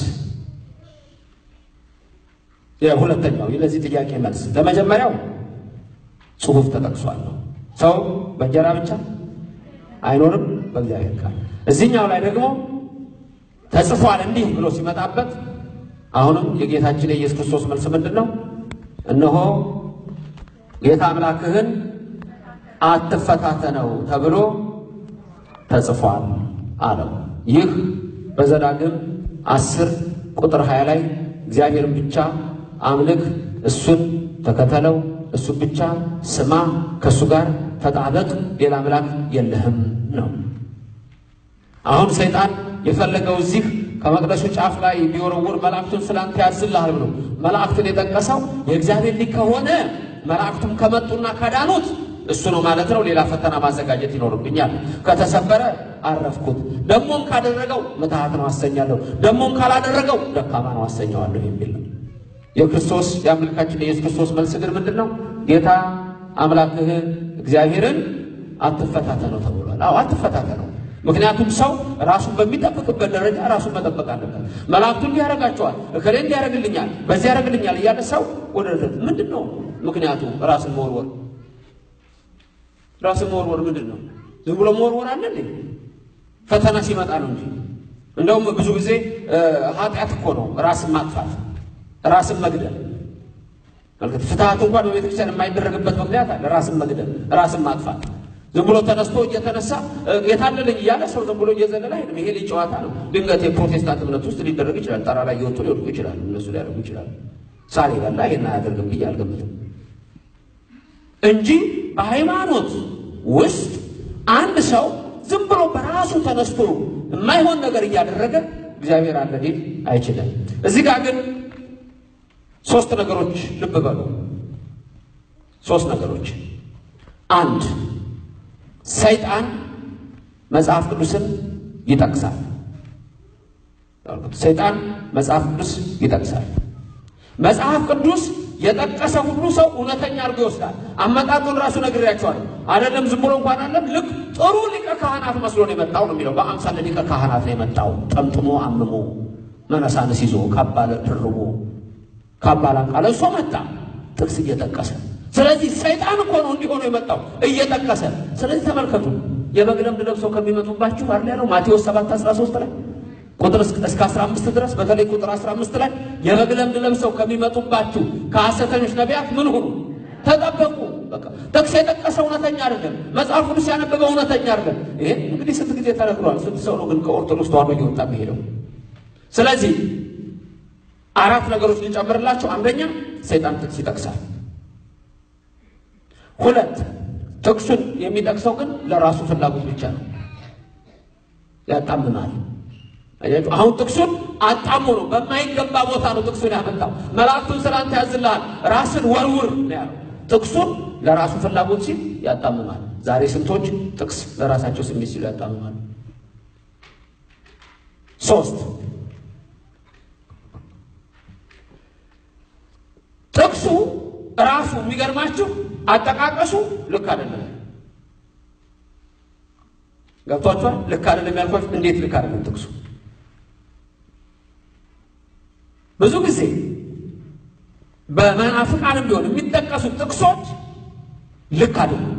የሁለተኛው ለዚህ ጥያቄ መልስ ለመጀመሪያው ጽሑፍ ተጠቅሷል ነው ሰው በእንጀራ ብቻ አይኖርም በእግዚአብሔር ቃል። እዚህኛው ላይ ደግሞ ተጽፏል እንዲህ ብሎ ሲመጣበት አሁንም የጌታችን የኢየሱስ ክርስቶስ መልስ ምንድን ነው? እነሆ ጌታ አምላክህን አትፈታተነው ተብሎ ተጽፏል አለው። ይህ በዘዳግም አስር ቁጥር ሀያ ላይ እግዚአብሔርን ብቻ አምልክ፣ እሱን ተከተለው እሱ ብቻ ስማ፣ ከእሱ ጋር ተጣበቅ፣ ሌላ አምላክ የለህም ነው። አሁን ሰይጣን የፈለገው እዚህ ከመቅደሱ ጫፍ ላይ ቢወረውር መላእክቱን ስላንተ ያዝልሃል ብሎ መላእክትን የጠቀሰው የእግዚአብሔር ልጅ ከሆነ መላእክቱም ከመጡና ከዳኑት እሱ ነው ማለት ነው። ሌላ ፈተና ማዘጋጀት ይኖርብኛል። ከተሰበረ አረፍኩት፣ ደሞም ካደረገው ምትሃት ነው አሰኛለሁ፣ ደሞም ካላደረገው ደካማ ነው አሰኘዋለሁ የሚል ነው። የክርስቶስ የአምላካችን የኢየሱስ ክርስቶስ መልስ ግን ምንድን ነው? ጌታ አምላክህ እግዚአብሔርን አትፈታተነው ተብሏል። አዎ አትፈታተነው። ምክንያቱም ሰው ራሱን በሚጠብቅበት ደረጃ ራሱን መጠበቅ አለበት። መላእክቱ እንዲያደርጋቸዋል፣ እከሌ እንዲያደርግልኛል፣ በዚህ ያደርግልኛል እያለ ሰው ወደ ምንድን ነው ምክንያቱ? ራስን መወርወር ራስን መወርወር ምንድን ነው? ዝም ብሎ መወርወር አለ እንዴ? ፈተና ሲመጣ ነው እንጂ። እንደውም ብዙ ጊዜ ኃጢአት እኮ ነው ራስን ማጥፋት፣ ራስን መግደል። መልከት ፍትሐት እንኳን በቤተክርስቲያን የማይደረግበት ምክንያት አለ። ራስን መግደል፣ ራስን ማጥፋት። ዝም ብሎ ተነስቶ እየተነሳ የታለለኝ እያለ ሰው ዝም ብሎ እየዘለለ አይደለም። ይሄ ልጅ ጨዋታ ነው። ድንገት የፕሮቴስታንት እምነት ውስጥ ሊደረግ ይችላል። ጣራ ላይ እየወጡ ሊወድቁ ይችላሉ። እነሱ ሊያደርጉ ይችላሉ። ሳር ይበላ ይሄን አያደርግም ብዬ አልገምትም እንጂ በሃይማኖት ውስጥ አንድ ሰው ዝም ብሎ በራሱ ተነስቶ የማይሆን ነገር እያደረገ እግዚአብሔር አለ ሊል አይችልም። እዚህ ጋር ግን ሶስት ነገሮች ልብ በሉ። ሶስት ነገሮች አንድ ሰይጣን መጽሐፍ ቅዱስን ይጠቅሳል። ሰይጣን መጽሐፍ ቅዱስ ይጠቅሳል። መጽሐፍ ቅዱስ የጠቀሰ ሁሉ ሰው እውነተኛ አድርጎ ይወስዳል። አመጣጡን ራሱ ነግሬያቸዋለሁ። አይደለም ዝም ብሎ እንኳን አለም ልክ ጥሩ ሊቀ ካህናት መስሎ ነው የመጣው ነው የሚለው። በአምሳለ ሊቀ ካህናት ነው የመጣው። ጠምጥሞ አምሞ መነሳንስ ይዞ ካባ ደርቦ ካባ ላንቃ ለብሶ መጣ፣ ጥቅስ እየጠቀሰ ስለዚህ ሰይጣን እኮ ነው እንዲሆኑ የመጣው እየጠቀሰ። ስለዚህ ተመልከቱ የበግ ለምድ ለብሰው ከሚመጡባችሁ አለ ያለው ማቴዎስ 7 13 ላይ ቁጥር እስከ 15 ድረስ በተለይ ቁጥር 15 ላይ የበግ ለምድ ለብሰው ከሚመጡባችሁ ከሐሰተኞች ነቢያት ምን ሁኑ ተጠበቁ። በቃ ጥቅስ የጠቀሰ እውነተኛ አይደለም። መጽሐፍ ቅዱስ ያነበበ እውነተኛ አይደለም። ይሄ እንግዲህ ስንት ጊዜ ተነግሯል። ስንት ሰው ነው ግን ከኦርቶዶክስ ተዋሕዶ እየወጣ የሚሄደው? ስለዚህ አራት ነገሮች ሊጨምርላቸው፣ አንደኛ ሰይጣን ጥቅስ ይጠቅሳል። ሁለት ጥቅሱን የሚጠቅሰው ግን ለራሱ ፍላጎት ብቻ ነው፣ ያጣምማል። አያችሁ፣ አሁን ጥቅሱን አጣሞ ነው፣ በማይገባ ቦታ ነው ጥቅሱን ያመጣው። መላእክቱን ስለ አንተ ያዝልሃል፣ ራስን ወርውር ነው ያለው። ጥቅሱን ለራሱ ፍላጎት ሲል ያጣምማል። ዛሬ ስንቶች ጥቅስ ለራሳቸው ስሜት ሲሉ ያጣምማል። ሶስት ጥቅሱ ራሱ የሚገርማችሁ አጠቃቀሱ ልክ አይደለም። ገብቷችኋል? ልክ አይደለም ያልኳችሁ እንዴት ልክ አይደለም ጥቅሱ ብዙ ጊዜ በመናፍቃንም ቢሆን የሚጠቀሱ ጥቅሶች ልክ አይደለም።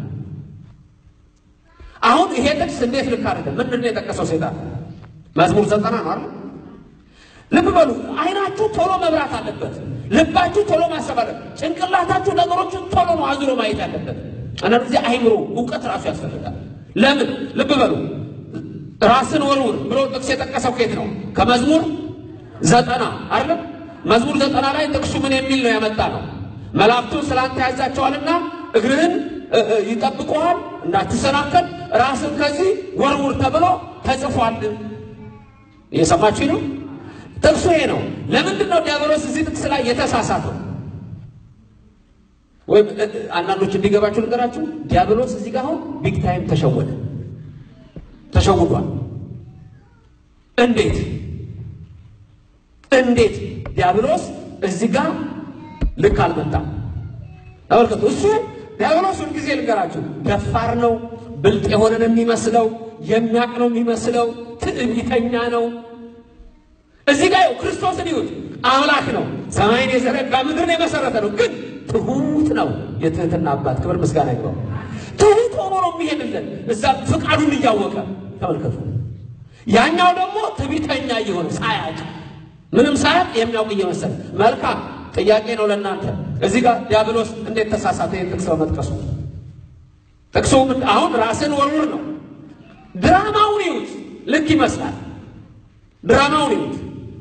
አሁን ይሄ ጥቅስ እንዴት ልክ አይደለም? ምንድን ነው የጠቀሰው ሰይጣን? መዝሙር ዘጠና ነው አይደል? ልብ በሉ። አይናችሁ ቶሎ መብራት አለበት። ልባችሁ ቶሎ ማሰብ አለበት። ጭንቅላታችሁ ነገሮችን ቶሎ ነው አዙሮ ማየት ያለበት። አንዳንድ ጊዜ አይምሮ እውቀት ራሱ ያስፈልጋል። ለምን? ልብ በሉ። ራስን ወርውር ብሎ ጥቅስ የጠቀሰው ከየት ነው? ከመዝሙር ዘጠና አይደለም? መዝሙር ዘጠና ላይ ጥቅሱ ምን የሚል ነው ያመጣ ነው? መላእክቱን ስላንተ ያዛቸዋልና እግርህን ይጠብቀዋል እንዳትሰናከል ራስን ከዚህ ወርውር ተብሎ ተጽፏል። እየሰማችሁ ነው? ጥቅሱ ይሄ ነው። ለምንድን ነው ዲያብሎስ እዚህ ጥቅስ ላይ የተሳሳተው? ወይም አንዳንዶች እንዲገባችሁ ልንገራችሁ። ዲያብሎስ እዚህ ጋር አሁን ቢግ ታይም ተሸወደ፣ ተሸውዷል። እንዴት እንዴት ዲያብሎስ እዚህ ጋር ልክ አልመጣም። ተመልከቱ። እሱ ዲያብሎስ ሁልጊዜ ልንገራችሁ ደፋር ነው፣ ብልጥ የሆነ ነው የሚመስለው፣ የሚያቅ ነው የሚመስለው፣ ትዕቢተኛ ነው። እዚህ ጋር ክርስቶስን ይሁት አምላክ ነው፣ ሰማይን የዘረጋ ምድርን የመሰረተ ነው። ግን ትሁት ነው። የትህትና አባት ክብር ምስጋና ይግባው። ትሁት ሆኖ ነው የሚሄድልን እዛ ፍቃዱን እያወቀ ተመልከቱ። ያኛው ደግሞ ትዕቢተኛ እየሆነ ሳያቅ ምንም ሳያቅ የሚያውቅ እየመሰለ መልካም ጥያቄ ነው ለእናንተ። እዚህ ጋር ዲያብሎስ እንዴት ተሳሳተ? ይህን ጥቅስ በመጥቀሱ ጥቅሱ አሁን ራስን ወርውር ነው። ድራማውን ይዩት፣ ልክ ይመስላል። ድራማውን ይዩት።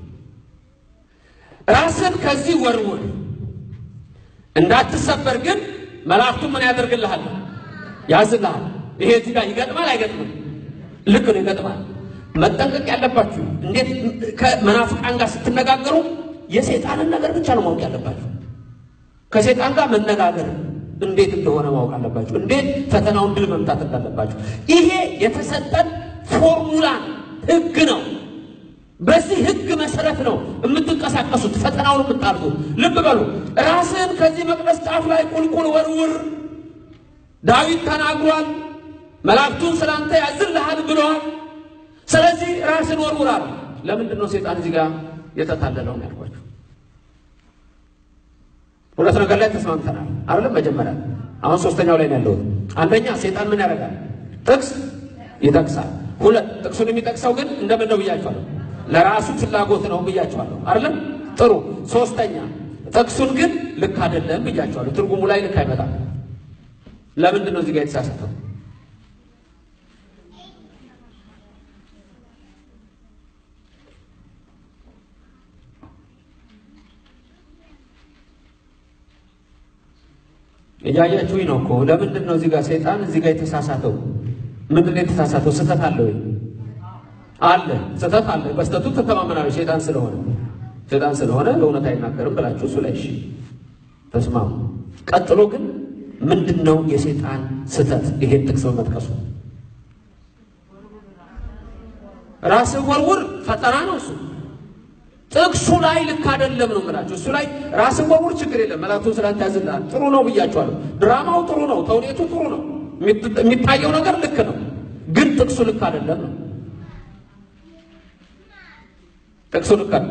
ራስን ከዚህ ወርውር እንዳትሰበር ግን መላእክቱ ምን ያደርግልሃል? ያዝልሃል። ይሄ እዚህ ጋር ይገጥማል አይገጥምም? ልክ ነው፣ ይገጥማል። መጠንቀቅ ያለባችሁ እንዴት ከመናፍቃን ጋር ስትነጋገሩ የሰይጣንን ነገር ብቻ ነው ማወቅ ያለባችሁ። ከሰይጣን ጋር መነጋገር እንዴት እንደሆነ ማወቅ አለባችሁ። እንዴት ፈተናውን ድል መምታት እንዳለባችሁ። ይሄ የተሰጠን ፎርሙላ ህግ ነው። በዚህ ህግ መሰረት ነው የምትንቀሳቀሱት፣ ፈተናውን የምታልፉት። ልብ በሉ። ራስን ከዚህ መቅደስ ጫፍ ላይ ቁልቁል ወርውር ዳዊት ተናግሯል። መላእክቱን ስላንተ ያዝልሃል ብለዋል። ስለዚህ ራስን ወርውራል። ለምንድን ነው ሴጣን እዚህ ጋር የተታለለው ነው ያልኳቸው? ሁለት ነገር ላይ ተስማምተናል አይደለም? መጀመሪያ አሁን ሶስተኛው ላይ ነው ያለሁት። አንደኛ ሴጣን ምን ያደርጋል? ጥቅስ ይጠቅሳል። ሁለት ጥቅሱን የሚጠቅሰው ግን እንደምን ነው ብያቸዋለሁ፣ ለራሱ ፍላጎት ነው ብያቸዋለሁ አይደለም። ጥሩ። ሶስተኛ ጥቅሱን ግን ልክ አይደለም ብያቸዋለሁ። ትርጉሙ ላይ ልክ አይመጣም። ለምንድን ነው እዚህ ጋር የተሳሳተው? እያያችሁኝ ነው እኮ። ለምንድን ነው እዚህ ጋር ሰይጣን እዚህ ጋር የተሳሳተው? ምንድን ነው የተሳሳተው? ስህተት አለ ወይ? አለ፣ ስህተት አለ። በስተቱ ተተማመናለሁ። ሰይጣን ስለሆነ ሰይጣን ስለሆነ ለእውነት አይናገርም ብላችሁ እሱ ላይ እሺ ተስማሙ። ቀጥሎ ግን ምንድን ነው የሰይጣን ስህተት? ይሄን ጥቅስ በመጥቀሱ ራስህ ወርውር ፈጠራ ነው እሱ ጥቅሱ ላይ ልክ አይደለም ነው የምላቸው። እሱ ላይ ራስን ወርውር ችግር የለም መላእክቱን ስላንተ ያዝልሃል። ጥሩ ነው ብያቸዋለሁ። ድራማው ጥሩ ነው፣ ተውኔቱ ጥሩ ነው፣ የሚታየው ነገር ልክ ነው። ግን ጥቅሱ ልክ አይደለም ነው። ጥቅሱ ልክ አይደለም፣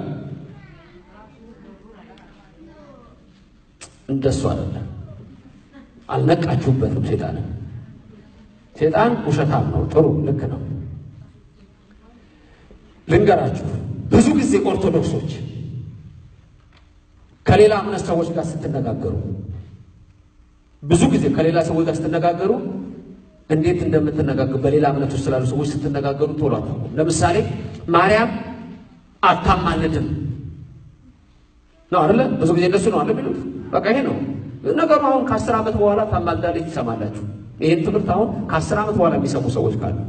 እንደሱ አይደለም። አልነቃችሁበትም። ሴጣን ሴጣን ውሸታም ነው። ጥሩ ልክ ነው። ልንገራችሁ ብዙ ጊዜ ኦርቶዶክሶች ከሌላ እምነት ሰዎች ጋር ስትነጋገሩ ብዙ ጊዜ ከሌላ ሰዎች ጋር ስትነጋገሩ እንዴት እንደምትነጋገሩ በሌላ እምነት ውስጥ ስላሉ ሰዎች ስትነጋገሩ ቶሎ አታውቁም። ለምሳሌ ማርያም አታማልድም ነው አይደለ? ብዙ ጊዜ እንደሱ ነው አለ የሚሉት። በቃ ይሄ ነው ነገሩ። አሁን ከአስር ዓመት በኋላ ታማልዳለች ትሰማላችሁ። ይህን ትምህርት አሁን ከአስር ዓመት በኋላ የሚሰሙ ሰዎች ካሉ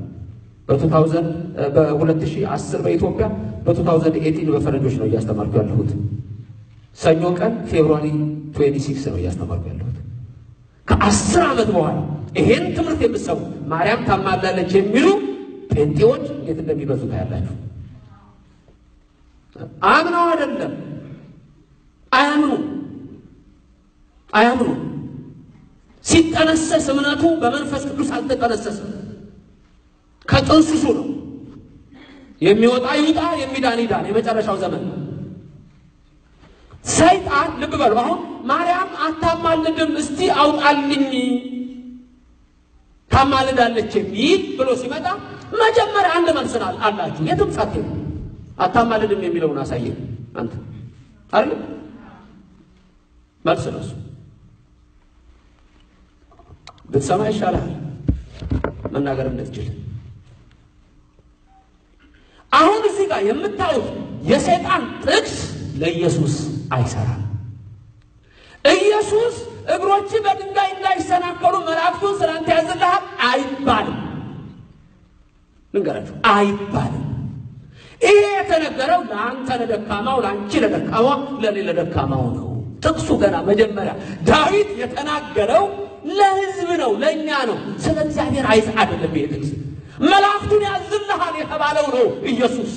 በ2010 በኢትዮጵያ በ2018 በፈረንጆች ነው እያስተማርኩ ያለሁት። ሰኞ ቀን ፌብሩዋሪ 26 ነው እያስተማርኩ ያለሁት። ከአስር ዓመት በኋላ ይሄን ትምህርት የምትሰሙ ማርያም ታማላለች የሚሉ ጴንጤዎች እንዴት እንደሚበዙ ታያላችሁ። አምነው አይደለም አያምኑ አያምኑ። ሲጠነሰስ እምነቱ በመንፈስ ቅዱስ አልተጠነሰስም። ከጥንስሱ ነው የሚወጣ ይውጣ፣ የሚዳን ይዳን። የመጨረሻው ዘመን ነው። ሰይጣን ልብ በሉ። አሁን ማርያም አታማልድም፣ እስቲ አውጣልኝ ታማልዳለች የሚል ብሎ ሲመጣ መጀመሪያ አንድ መልስን አላችሁ። የትም ሳትሄዱ አታማልድም የሚለውን አሳየ አንተ አይደል? መልስ ነው እሱ። ብትሰማ ይሻላል መናገር እንድትችል አሁን እዚህ ጋር የምታዩት የሰይጣን ጥቅስ ለኢየሱስ አይሰራም። ኢየሱስ እግሮች በድንጋይ እንዳይሰናከሉ መላእክቱን ስላንተ ያዝልሃል አይባልም። ልንገራችሁ አይባልም። ይሄ የተነገረው ለአንተ ለደካማው፣ ለአንቺ ለደካማ፣ ለእኔ ለደካማው ነው። ጥቅሱ ገና መጀመሪያ ዳዊት የተናገረው ለሕዝብ ነው፣ ለእኛ ነው። ስለ እግዚአብሔር አይስ አይደለም ይሄ ጥቅስ መላእክቱን ያዝልሃል የተባለው ነው ኢየሱስ።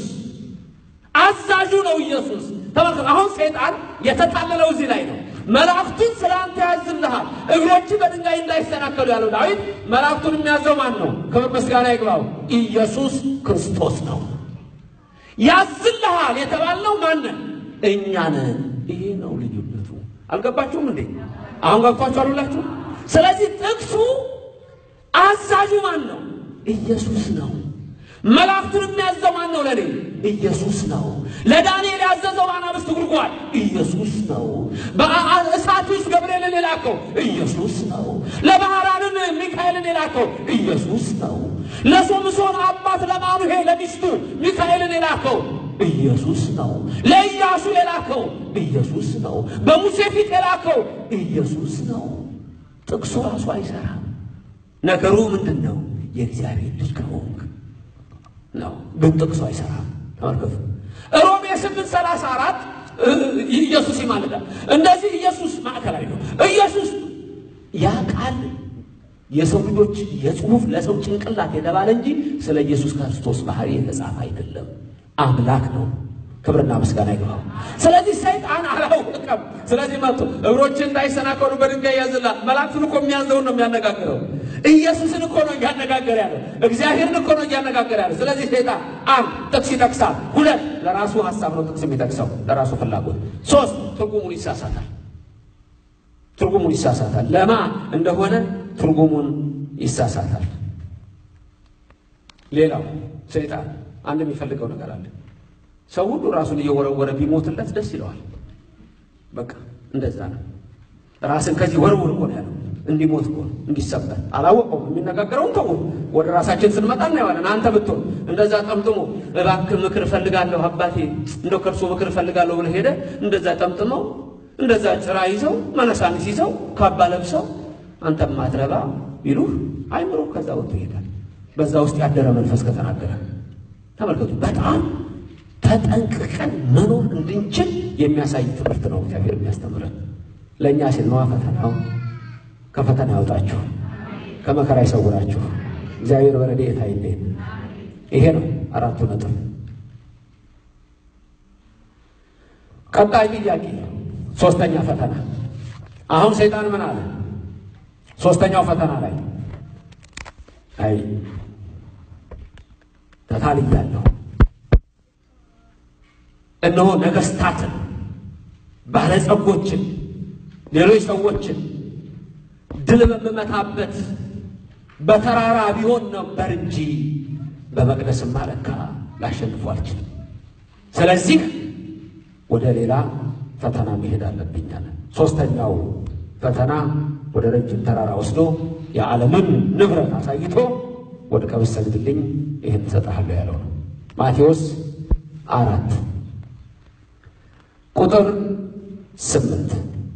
አዛዡ ነው ኢየሱስ። ተመልከቱ። አሁን ሰይጣን የተጣለለው እዚህ ላይ ነው። መላእክቱን ስለ አንተ ያዝልሃል፣ እግሮች በድንጋይ እንዳይሰናከሉ ያለው ዳዊት መላእክቱን የሚያዘው ማን ነው? ክብር ምስጋና ይግባው፣ ኢየሱስ ክርስቶስ ነው። ያዝልሃል የተባልነው ማንን? እኛ ነን። ይሄ ነው ልዩነቱ። አልገባችሁም እንዴ? አሁን ገብቷችሁ አሉላችሁ። ስለዚህ ጥቅሱ አዛዡ ማን ነው? ኢየሱስ ነው። መላእክቱን የሚያዘው ማን ነው? ለኔ ኢየሱስ ነው። ለዳንኤል ያዘዘው አናብስት ጉድጓድ ኢየሱስ ነው። በእሳት ውስጥ ገብርኤልን የላከው ኢየሱስ ነው። ለባህራንን ሚካኤልን የላከው ኢየሱስ ነው። ለሶምሶን አባት ለማኑሄ ለሚስቱ ሚካኤልን የላከው ኢየሱስ ነው። ለኢያሱ የላከው ኢየሱስ ነው። በሙሴ ፊት የላከው ኢየሱስ ነው። ጥቅሱ ራሱ አይሰራም። ነገሩ ምንድን ነው? የእግዚአብሔር ልጅ ከሆንክ ነው። ግን ጥቅሱ አይሰራም። ተመልከቱ ሮሜ ስምንት ሰላሳ አራት ኢየሱስ ይማልዳል። እንደዚህ ኢየሱስ ማዕከላዊ ነው። ኢየሱስ ያ ቃል የሰው ልጆች የጽሁፍ ለሰው ጭንቅላት የተባለ እንጂ ስለ ኢየሱስ ክርስቶስ ባህሪ የተጻፈ አይደለም። አምላክ ነው። ክብርና ምስጋና ይግባው። ስለዚህ ሰይጣን አላወቀም። ስለዚህ መጥቶ እግሮችን እንዳይሰናከሉ በድንጋይ ያዝላል። መላእክቱን እኮ የሚያዘውን ነው የሚያነጋግረው። ኢየሱስን እኮ ነው እያነጋገረ ያለው። እግዚአብሔርን እኮ ነው እያነጋገረ ያለው። ስለዚህ ሰይጣን አንድ ጥቅስ ይጠቅሳል። ሁለት ለራሱ ሀሳብ ነው ጥቅስ የሚጠቅሰው ለራሱ ፍላጎት። ሶስት ትርጉሙን ይሳሳታል። ትርጉሙን ይሳሳታል። ለማ እንደሆነ ትርጉሙን ይሳሳታል። ሌላው ሰይጣን አንድ የሚፈልገው ነገር አለ። ሰው ሁሉ ራሱን እየወረወረ ቢሞትለት ደስ ይለዋል። በቃ እንደዛ ነው። ራስን ከዚህ ወርውር እኮ ነው ያለው። እንዲሞት እኮ ነው እንዲሰበር አላወቀውም። የሚነጋገረውን ተው። ወደ ራሳችን ስንመጣ እናየዋለን። አንተ ብትሆን እንደዛ ጠምጥሞ እባክህ ምክር እፈልጋለሁ አባቴ እንደው ከእርሶ ምክር እፈልጋለሁ ብለህ ሄደ እንደዛ ጠምጥመው እንደዛ ጭራ ይዘው መነሳንስ ይዘው ካባ ለብሰው አንተ ማትረባ ቢሉህ አይምሮ ከዛ ወጥቶ ይሄዳል። በዛ ውስጥ ያደረ መንፈስ ከተናገረ ተመልከቱ። በጣም ተጠንቅቀን መኖር እንድንችል የሚያሳይ ትምህርት ነው እግዚአብሔር የሚያስተምረን። ለእኛ ሲል ነዋ ፈተናው። ከፈተና ያውጣችሁ፣ ከመከራ ይሰውራችሁ። እግዚአብሔር በረድኤት አይለየን። ይሄ ነው አራቱ ነጥብ። ቀጣይ ጥያቄ፣ ሶስተኛ ፈተና። አሁን ሰይጣን ምን አለ? ሶስተኛው ፈተና ላይ አይ ተታልያለሁ፣ እነሆ ነገሥታትን፣ ባለጸጎችን፣ ሌሎች ሰዎችን ድል በምመታበት በተራራ ቢሆን ነበር እንጂ በመቅደስማ ለካ ላሸንፉ አልችልም። ስለዚህ ወደ ሌላ ፈተና መሄድ አለብኝ አለ። ሶስተኛው ፈተና ወደ ረጅም ተራራ ወስዶ የዓለምን ንብረት አሳይቶ ወድቀህ ብትሰግድልኝ ይህን እሰጥሃለሁ ያለው ነው። ማቴዎስ አራት ቁጥር ስምንት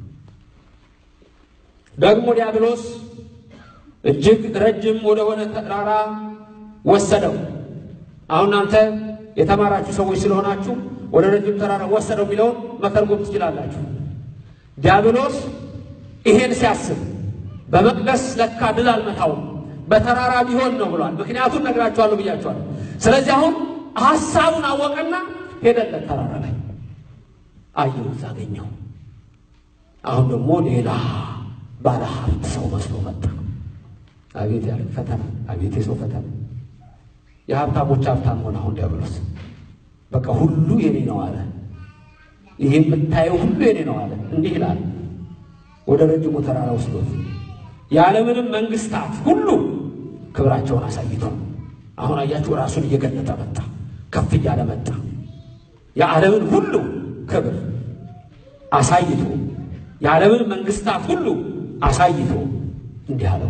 ደግሞ ዲያብሎስ እጅግ ረጅም ወደሆነ ተራራ ወሰደው። አሁን እናንተ የተማራችሁ ሰዎች ስለሆናችሁ ወደ ረጅም ተራራ ወሰደው የሚለውን መተርጎም ትችላላችሁ። ዲያብሎስ ይሄን ሲያስብ በመቅደስ ለካ ድል አልመታውም በተራራ ቢሆን ነው ብሏል። ምክንያቱም ነግራችኋለሁ ብያችኋለሁ። ስለዚህ አሁን ሐሳቡን አወቀና ሄደለት ተራራ ላይ አየሁት፣ አገኘው። አሁን ደግሞ ሌላ ባለ ሀብት ሰው መስሎ መጣ። አቤት ያለ ፈተና! አቤት የሰው ፈተና! የሀብታሞች ሀብታም ሆነ። አሁን ዲያብሎስ በቃ ሁሉ የኔ ነው አለ። ይሄ የምታየው ሁሉ የኔ ነው አለ። እንዲህ ይላል ወደ ረጅሙ ተራራ ወስዶት የዓለምንም መንግስታት ሁሉ ክብራቸውን አሳይቶ አሁን አያችሁ ራሱን እየገለጠ መጣ፣ ከፍ እያለ መጣ። የዓለምን ሁሉ ክብር አሳይቶ የዓለምን መንግስታት ሁሉ አሳይቶ እንዲህ አለው፣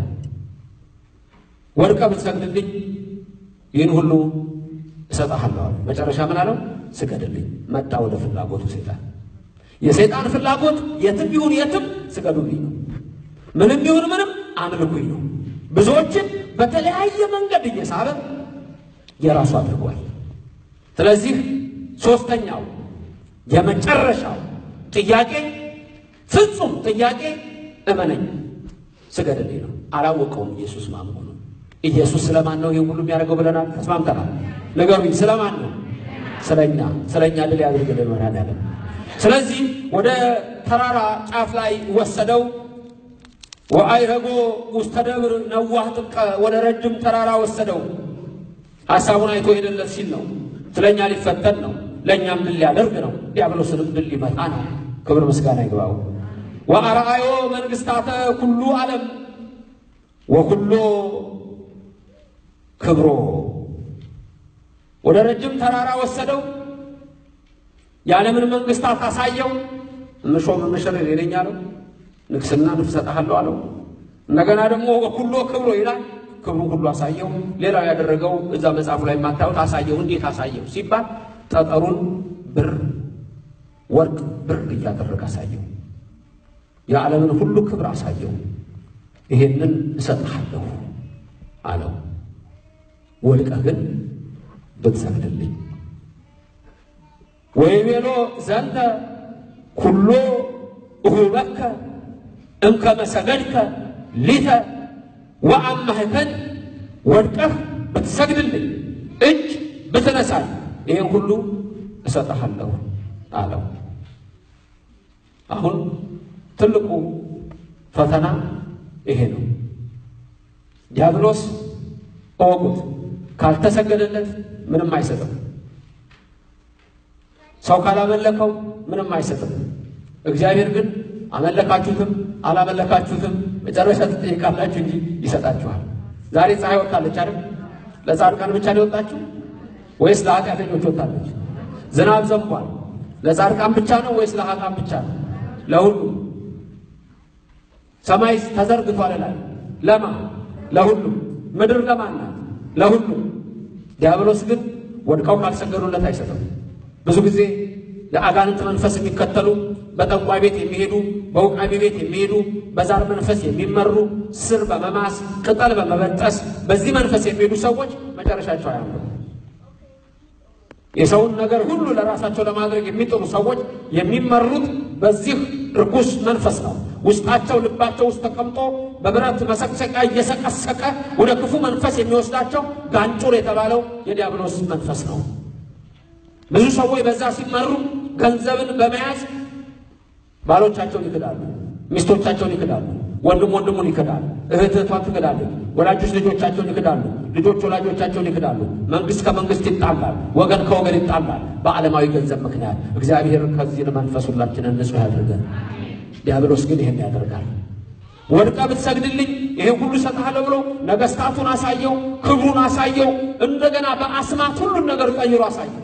ወድቀህ ብትሰግድልኝ ይህን ሁሉ እሰጥሃለሁ አለ። መጨረሻ ምን አለው? ስገድልኝ። መጣ ወደ ፍላጎቱ ሰይጣን። የሰይጣን ፍላጎት የትም ይሁን የትም ስገዱልኝ ነው። ምንም ይሁን ምንም አምልኩኝ ነው። ብዙዎችን በተለያየ መንገድ እየሳበ የራሱ አድርጓል። ስለዚህ ሶስተኛው የመጨረሻው ጥያቄ ፍጹም ጥያቄ እመነኝ ስገድልኝ ነው። አላወቀውም ኢየሱስ ማን መሆኑን። ኢየሱስ ስለማን ነው ይህን ሁሉ የሚያደርገው ብለናል፣ ተስማምተናል። ንገሩኝ፣ ስለማን ነው? ስለኛ። ስለኛ ድል ያድርግልን መድኃኒዓለም። ስለዚህ ወደ ተራራ ጫፍ ላይ ወሰደው። ወአይረጎ ውስተ ደብር ነዋህ ጥቀ ወደ ረጅም ተራራ ወሰደው። ሐሳቡን አይቶ ሄደለት ሲል ነው። ስለኛ ሊፈተን ነው፣ ለእኛም ድል ሊያደርግ ነው። ዲያብሎስንም ድል ሊመታ ነው። ክብር ምስጋና ይግባው። ወአርአዮ መንግሥታተ ኩሉ ዓለም ወኩሎ ክብሮ ወደ ረጅም ተራራ ወሰደው። የዓለምን መንግሥታት አሳየው። እምሾም እምሽር ሌለኛ አለው። ንግስና እሰጥሃለሁ አለው። እንደገና ደግሞ ወኩሎ ክብሮ ይላል። ክብሩን ሁሉ አሳየው። ሌላው ያደረገው እዛ መጽሐፉ ላይ የማታዩት አሳየው። እንዴት አሳየው ሲባል ጠጠሩን ብር፣ ወርቅ፣ ብር እያደረገ አሳየው። የዓለምን ሁሉ ክብር አሳየው። ይሄንን እሰጥሃለሁ አለው። ወድቀህ ግን ብትሰግድልኝ ወይቤሎ ዘንተ ኩሎ እሁበከ እምከመ ሰገድከ ሊተ ወአማህከን ወድቀህ ብትሰግድልኝ እጅ ብትነሳኝ ይህን ሁሉ እሰጥሃለሁ አለው። አሁን ትልቁ ፈተና ይሄ ነው። ዲያብሎስ እወቁት፣ ካልተሰገደለት ምንም አይሰጥም። ሰው ካላመለከው ምንም አይሰጥም። እግዚአብሔር ግን አመለካችሁትም አላመለካችሁትም መጨረሻ ትጠይቃላችሁ እንጂ ይሰጣችኋል። ዛሬ ፀሐይ ወጥታለች አይደል? ለጻድቃን ብቻ ነው የወጣችው ወይስ ለኃጢአተኞች ወጣለች? ዝናብ ዘንቧል። ለጻድቃን ብቻ ነው ወይስ ለኃጥአን ብቻ ነው? ለሁሉም። ሰማይ ተዘርግቷል ላይ ለማ ለሁሉም። ምድር ለማን ናት? ለሁሉም። ዲያብሎስ ግን ወድቀው ካልሰገዱለት አይሰጥም። ብዙ ጊዜ የአጋንንት መንፈስ የሚከተሉ በጠንቋይ ቤት የሚሄዱ በውቃቢ ቤት የሚሄዱ በዛር መንፈስ የሚመሩ ስር በመማስ ቅጠል በመበጠስ በዚህ መንፈስ የሚሄዱ ሰዎች መጨረሻቸው አያምሩ። የሰውን ነገር ሁሉ ለራሳቸው ለማድረግ የሚጥሩ ሰዎች የሚመሩት በዚህ ርኩስ መንፈስ ነው። ውስጣቸው ልባቸው ውስጥ ተቀምጦ በብረት መሰቅሰቂያ እየሰቀሰቀ ወደ ክፉ መንፈስ የሚወስዳቸው ጋንጩር የተባለው የዲያብሎስ መንፈስ ነው። ብዙ ሰዎች በዛ ሲመሩ ገንዘብን በመያዝ ባሎቻቸውን ይክዳሉ፣ ሚስቶቻቸውን ይክዳሉ፣ ወንድም ወንድሙን ይክዳል፣ እህት እህቷን ትክዳለች፣ ወላጆች ልጆቻቸውን ይክዳሉ፣ ልጆች ወላጆቻቸውን ይክዳሉ፣ መንግስት ከመንግስት ይጣላል፣ ወገን ከወገን ይጣላል በዓለማዊ ገንዘብ ምክንያት። እግዚአብሔር ከዚህ መንፈስ ሁላችንን ንጹሕ ያድርገን። ዲያብሎስ ግን ይሄን ያደርጋል። ወድቀ ብትሰግድልኝ ይሄን ሁሉ እሰጥሃለሁ ብሎ ነገስታቱን አሳየው፣ ክብሩን አሳየው፣ እንደገና በአስማት ሁሉን ነገር ቀይሮ አሳየው።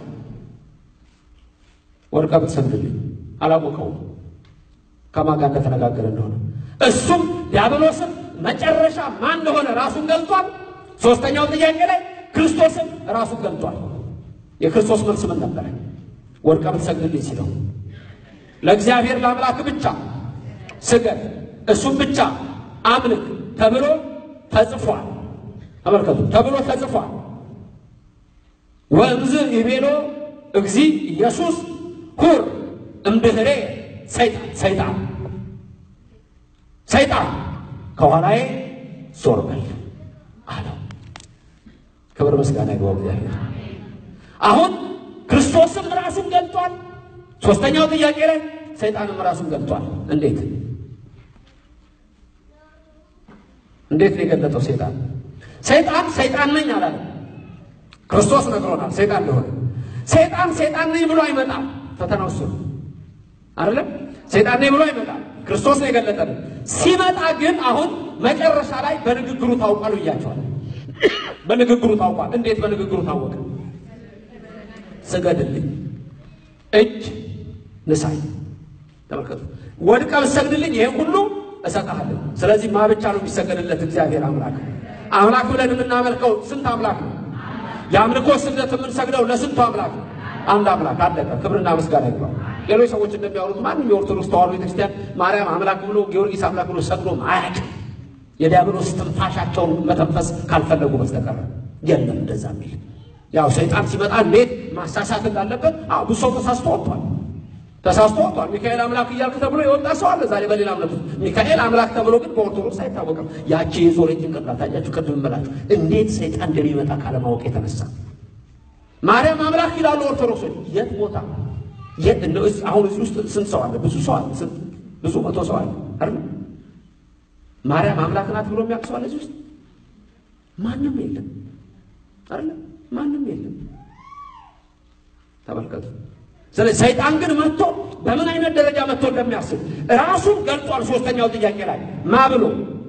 ወድቀ ብትሰግድልኝ አላወቀውም ከማን ጋር እንደተነጋገረ እንደሆነ። እሱም ዲያብሎስም መጨረሻ ማን እንደሆነ ራሱን ገልጧል። ሶስተኛው ጥያቄ ላይ ክርስቶስም ራሱን ገልጧል። የክርስቶስ መልስ ምን ነበረ? ወድቀ ብትሰግድልኝ ሲለው ለእግዚአብሔር ለአምላክ ብቻ ስገድ፣ እሱም ብቻ አምልክ ተብሎ ተጽፏል። ተመልከቱ፣ ተብሎ ተጽፏል። ወእምዝ ይቤሎ እግዚ ኢየሱስ ሁር እምድኅሬ ሰይጣን ሰይጣን ሰይጣን ከኋላዬ ዞር በል አለው። ክብር ምስጋና ይግባው እግዚአብሔር። አሁን ክርስቶስም ራሱን ገልጧል። ሶስተኛው ጥያቄ ላይ ሰይጣንም ራሱን ገልጧል። እንዴት እንዴት ነው የገለጠው? ሰይጣን ሰይጣን ሰይጣን ነኝ አላለም። ክርስቶስ ነግሮናል ሰይጣን እንደሆነ። ሰይጣን ሰይጣን ነኝ ብሎ አይመጣም። ፈተናው እሱ ነው አይደለም። ሰይጣን ነኝ ብሎ አይመጣም። ክርስቶስ ነው የገለጠልን። ሲመጣ ግን አሁን መጨረሻ ላይ በንግግሩ ታውቋል ብያቸዋል። በንግግሩ ታውቋል። እንዴት በንግግሩ ታወቀ? ስገድልኝ፣ እጅ ንሳኝ። ተመልከቱ። ወድቀ ብትሰግድልኝ ይሄን ሁሉ እሰጥሃለሁ። ስለዚህ ማ ብቻ ነው የሚሰገድለት? እግዚአብሔር አምላክ። አምላክ ብለን የምናመልከው ስንት አምላክ ነው? የአምልኮ ስግደት የምንሰግደው ለስንቱ አምላክ ነው? አንድ አምላክ አለቀ። ክብርና ምስጋና ይግባው። ሌሎች ሰዎች እንደሚያወሩት ማንም የኦርቶዶክስ ተዋሕዶ ቤተክርስቲያን ማርያም አምላክ ብሎ ጊዮርጊስ አምላክ ብሎ ሰግዶም አያውቅም። የዲያብሎስ ትንፋሻቸውን መተንፈስ ካልፈለጉ በስተቀር የለም እንደዛ የሚል ያው ሰይጣን ሲመጣ እንዴት ማሳሳት እንዳለበት ብዙ ሰው ተሳስቶ ወጥቷል። ተሳስቶ ወጥቷል። ሚካኤል አምላክ እያልክ ተብሎ የወጣ ሰው አለ ዛሬ በሌላ እምነት ውስጥ። ሚካኤል አምላክ ተብሎ ግን በኦርቶዶክስ አይታወቅም። ያቺ የዞረ ጭንቅላት ታያችሁ። ቅድም እምላችሁ እንዴት ሰይጣን እንደሚመጣ ካለማወቅ የተነሳ ማርያም አምላክ ይላሉ ኦርቶዶክሶች። የት ቦታ የት እንደው አሁን እዚህ ውስጥ ስንት ሰው አለ? ብዙ ሰው አለ። ስንት ብዙ መቶ ሰው አለ አይደል? ማርያም አምላክ ናት ብሎ የሚያውቅ ሰው አለ እዚህ ውስጥ? ማንም የለም አይደል? ማንም የለም። ተመልከቱ። ስለዚህ ሰይጣን ግን መጥቶ በምን አይነት ደረጃ መጥቶ እንደሚያስብ ራሱን ገልጧል። ሶስተኛው ጥያቄ ላይ ማ ብሎ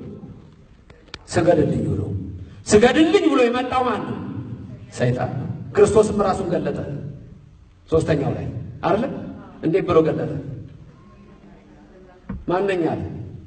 ስገድልኝ ብሎ ስገድልኝ ብሎ የመጣው ማን ነው? ሰይጣን ነው። ክርስቶስም ራሱን ገለጠ። ሶስተኛው ላይ አይደለ? እንዴት ብሎ ገለጠ? ማነኛ አለ?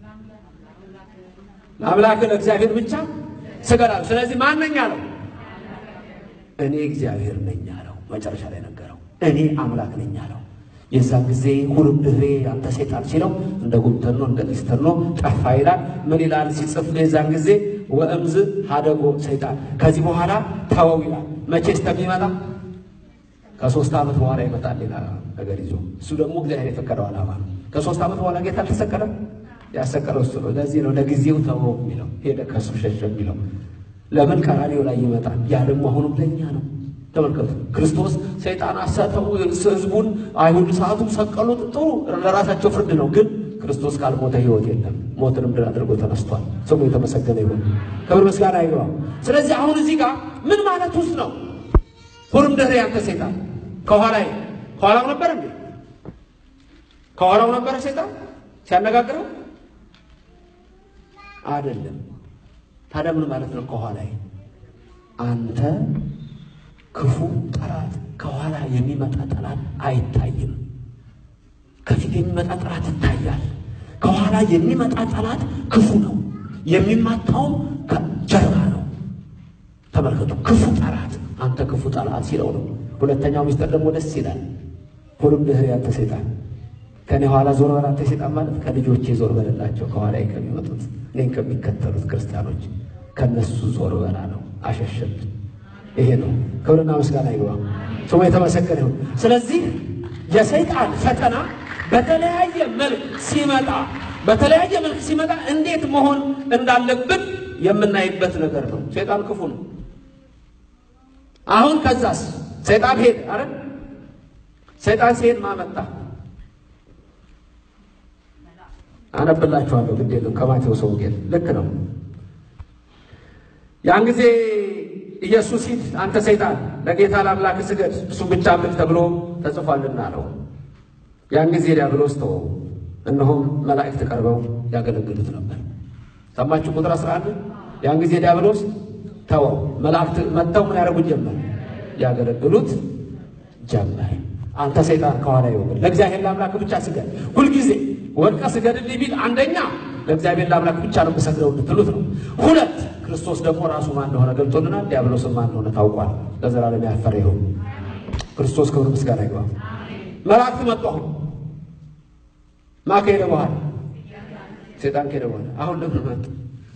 ለአምላክ ለእግዚአብሔር ብቻ ስገድ አለው። ስለዚህ ማነኛ አለው? እኔ እግዚአብሔር ነኝ አለው። መጨረሻ ላይ ነገረው። እኔ አምላክ ነኝ አለው። የዛን ጊዜ ሁሉም ድሬ አንተ ሰይጣን ሲለው እንደ ጉንተኖ እንደ ሊስተኖ ጠፋ ይላል። ምን ይላል ሲጽፍ የዛን ጊዜ ወእምዝ ሀደጎ ሰይጣን ከዚህ በኋላ ተወው ይላል። መቼ እስከሚመጣ ከሶስት ዓመት በኋላ ይመጣል ሌላ ነገር ይዞ። እሱ ደግሞ እግዚአብሔር የፈቀደው ዓላማ ነው። ከሶስት ዓመት በኋላ ጌታ አልተሰቀለም። ያሰቀለው እሱ ነው። ለዚህ ነው ለጊዜው ተወው የሚለው ሄደ ከሱ ሸሸ የሚለው ለምን ቀራኔው ላይ ይመጣል። ያ ደግሞ አሁንም ለእኛ ነው። ተመልከቱ ክርስቶስ ሰይጣን አሳተው ህዝቡን አይሁድ ሰዓቱ ሰቀሉት። ጥሩ ለራሳቸው ፍርድ ነው። ግን ክርስቶስ ካልሞተ ህይወት የለም። ሞትንም ድል አድርጎ ተነስቷል። ስሙ የተመሰገነ ይሁን። ክብር ምስጋና ይግባው። ስለዚህ አሁን እዚህ ጋር ምን ማለት ውስጥ ነው? ሁሉም ድሬ ያንተ ሰይጣን ከኋላ ከኋላው ነበር እንዴ? ከኋላው ነበረ ሰይጣን ሲያነጋግረው አይደለም። ታዲያ ምን ማለት ነው? ከኋላ አንተ ክፉ ጠላት፣ ከኋላ የሚመጣ ጠላት አይታይም። ከፊት የሚመጣ ጠላት ይታያል። ከኋላ የሚመጣ ጠላት ክፉ ነው። የሚማታውም ከጀርባ ነው። ተመልከቱ፣ ክፉ ጠላት አንተ ክፉ ጠላት ሲለው ነው። ሁለተኛው ሚስጥር ደግሞ ደስ ይላል። ሁሉም ድህር ያንተ ሰይጣን ከኔ ኋላ ዞር በል አንተ ሰይጣን ማለት ከልጆቼ ዞር በልላቸው ከኋላ ከሚመጡት እኔን ከሚከተሉት ክርስቲያኖች ከነሱ ዞር በላ ነው። አሸሸብን። ይሄ ነው። ክብርና ምስጋና ይግባ፣ ስሙ የተመሰገነ ይሁን። ስለዚህ የሰይጣን ፈተና በተለያየ መልክ ሲመጣ በተለያየ መልክ ሲመጣ እንዴት መሆን እንዳለብን የምናይበት ነገር ነው። ሰይጣን ክፉ ነው። አሁን ከዛስ ሰይጣን ሄድ አረ ሰይጣን ሲሄድ ማመጣ አነብላችኋለሁ። ግድ የለም ከማቴዎስ ወንጌል ልክ ነው። ያን ጊዜ ኢየሱስ ሂድ አንተ ሰይጣን ለጌታ ለአምላክ ስገድ እሱም ብቻ አምልክ ተብሎ ተጽፏልና አለው። ያን ጊዜ ዲያብሎስ ተወው፣ እነሆም መላእክት ቀርበው ያገለግሉት ነበር። ሰማችሁ? ቁጥር 11 ያን ጊዜ ዲያብሎስ ተወው፣ መላእክት መጥተው ምን ያደርጉት ጀመር? ያገለግሉት ጀመር። አንተ ሰይጣን ከኋላ ይወግድ፣ ለእግዚአብሔር ለአምላክ ብቻ ስገድ። ሁልጊዜ ወድቀ ስገድልኝ ቢል አንደኛ ለእግዚአብሔር ለአምላክ ብቻ ነው የምሰግደው እንድትሉት ነው። ሁለት ክርስቶስ ደግሞ ራሱ ማን እንደሆነ ገልጦልናል። ዲያብሎስም ማን እንደሆነ ታውቋል። ለዘላለም ያፈረ ይሁን። ክርስቶስ ክብር ምስጋና ይግባ። መላእክት መጡ። አሁን ማ ከሄደ በኋላ ሴጣን ከሄደ በኋላ አሁን ለምን መጡ?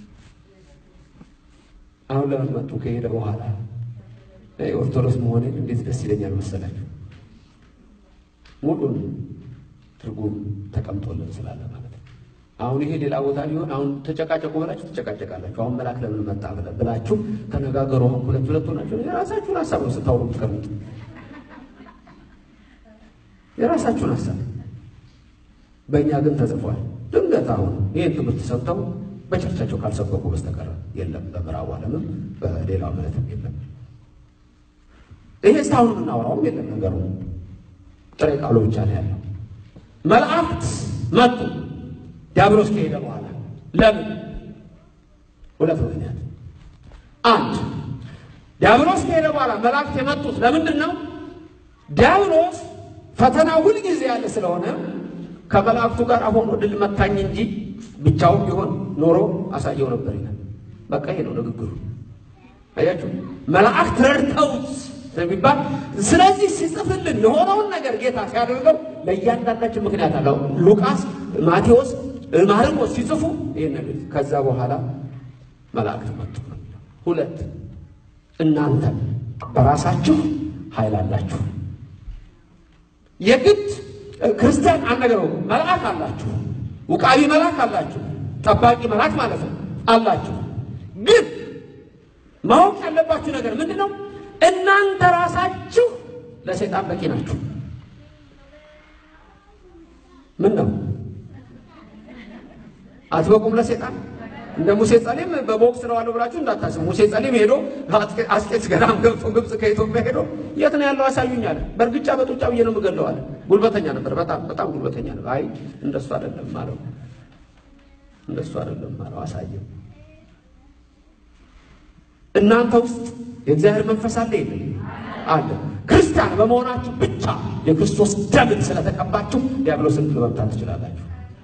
አሁን ለምን መጡ? ከሄደ በኋላ ኦርቶዶክስ መሆኔን እንዴት ደስ ይለኛል መሰላችሁ። ሙሉን ትርጉም ተቀምጦልን ስላለ ማለት ነው። አሁን ይሄ ሌላ ቦታ ቢሆን አሁን ተጨቃጨቁ ብላችሁ ትጨቃጨቃላችሁ። አሁን መልአክ ለምን መጣ ብላችሁ ተነጋገሩ። አሁን ሁለት ሁለት ሆናችሁ የራሳችሁን ሀሳብ ነው ስታውሩ የምትቀርቡት የራሳችሁን ሀሳብ። በእኛ ግን ተጽፏል። ድንገት አሁን ይህን ትምህርት ሰምተው በቸርቻቸው ካልሰበኩ በስተቀር የለም። በምዕራቡ ዓለምም በሌላው እምነትም የለም። ይሄ እስካሁን የምናወራውም የለም። ነገሩ ጥሬ ቃሉ ብቻ ነው ያለው። መላእክት መጡ ዲያብሎስ ከሄደ በኋላ ለምን? ሁለት ምክንያት። አንድ ዲያብሎስ ከሄደ በኋላ መላእክት የመጡት ለምንድን ነው? ዲያብሎስ ፈተና ሁል ጊዜ ያለ ስለሆነ ከመላእክቱ ጋር አሁን ድል መታኝ እንጂ ብቻውን ቢሆን ኖሮ አሳየው ነበር ይላል። በቃ ይሄ ነው ንግግሩ። አያችሁ መላእክት ረድተውት ስለሚባል ስለዚህ ሲጽፍልን የሆነውን ነገር ጌታ ሲያደርገው ለእያንዳንዳችን ምክንያት አለው። ሉቃስ፣ ማቴዎስ፣ ማርቆስ ሲጽፉ ይህን ነገር ከዛ በኋላ መላእክት መጡ። ሁለት እናንተ በራሳችሁ ኃይል አላችሁ። የግድ ክርስቲያን አነገረው መልአክ አላችሁ፣ ውቃቢ መልአክ አላችሁ፣ ጠባቂ መልአክ ማለት ነው አላችሁ። ግን ማወቅ ያለባችሁ ነገር ምንድን ነው? እናንተ ራሳችሁ ለሰይጣን በቂ ናችሁ። ምን ነው አትበቁም ለሰይጣን? እንደ ሙሴ ጸሊም በቦክስ ነው አለው ብላችሁ እንዳታስቡ። ሙሴ ጸሊም ሄዶ አስቄጥስ ገዳም ገብቶ ግብፅ ከኢትዮጵያ ሄዶ የት ነው ያለው አሳዩኝ አለ። በእርግጫ በጡጫ ብዬ ነው የምገለው አለ። ጉልበተኛ ነበር፣ በጣም በጣም ጉልበተኛ ነበር። አይ እንደሱ አይደለም አለው። እንደሱ አይደለም አለው። አሳየው። እናንተ ውስጥ የእግዚአብሔር መንፈስ አለ የለም? አለ። ክርስቲያን በመሆናችሁ ብቻ የክርስቶስ ደምን ስለተቀባችሁ ዲያብሎስን መምታት ትችላላችሁ።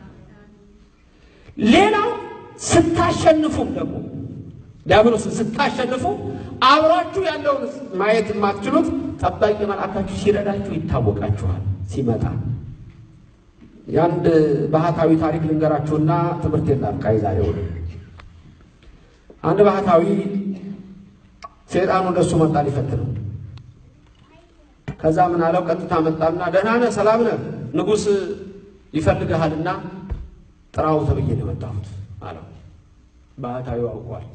ሌላው ስታሸንፉም ደግሞ ዲያብሎስን ስታሸንፉ አብራችሁ ያለውን ማየት የማትችሉት ጠባቂ መልአካችሁ ሲረዳችሁ ይታወቃችኋል። ሲመጣ የአንድ ባህታዊ ታሪክ ልንገራችሁና ትምህርት የላም ዛሬ ሆነ አንድ ባህታዊ ሰይጣኑ እንደሱ መጣ ሊፈትነው። ከዛ ምን አለው? ቀጥታ መጣና ደህና ነህ፣ ሰላም ነህ፣ ንጉሥ ይፈልግሃልና ጥራው ተብዬ ነው የመጣሁት አለው። ባህታዊው አውቋል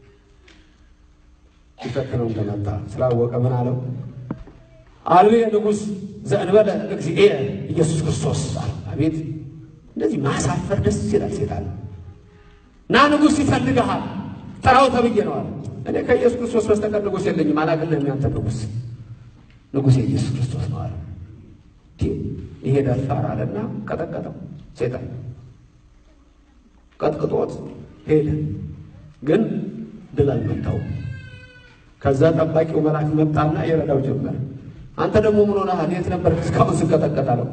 ሊፈትነው እንደመጣ ስላወቀ ምን አለው? አልቤ ንጉሥ ዘእንበለ እግዚእየ ኢየሱስ ክርስቶስ አለ። አቤት እንደዚህ ማሳፈር ደስ ይላል። ሴጣን ና ንጉሥ ይፈልግሃል ጥራው ተብዬ ነው አለ። እኔ ከኢየሱስ ክርስቶስ በስተቀር ንጉሥ የለኝም፣ አላቅልህም። ያንተ ንጉሥ ንጉሥ የኢየሱስ ክርስቶስ ነው አለ። ይሄ ደፋር አለና ቀጠቀጠው። ሴጣን ቀጥቅጦት ሄደ። ግን ድል አልመታውም። ከዛ ጠባቂው መልአክ መጣና የረዳው ጀመር። አንተ ደግሞ ምን ሆነሃል? የት ነበር እስካሁን ስቀጠቀጥ አለው።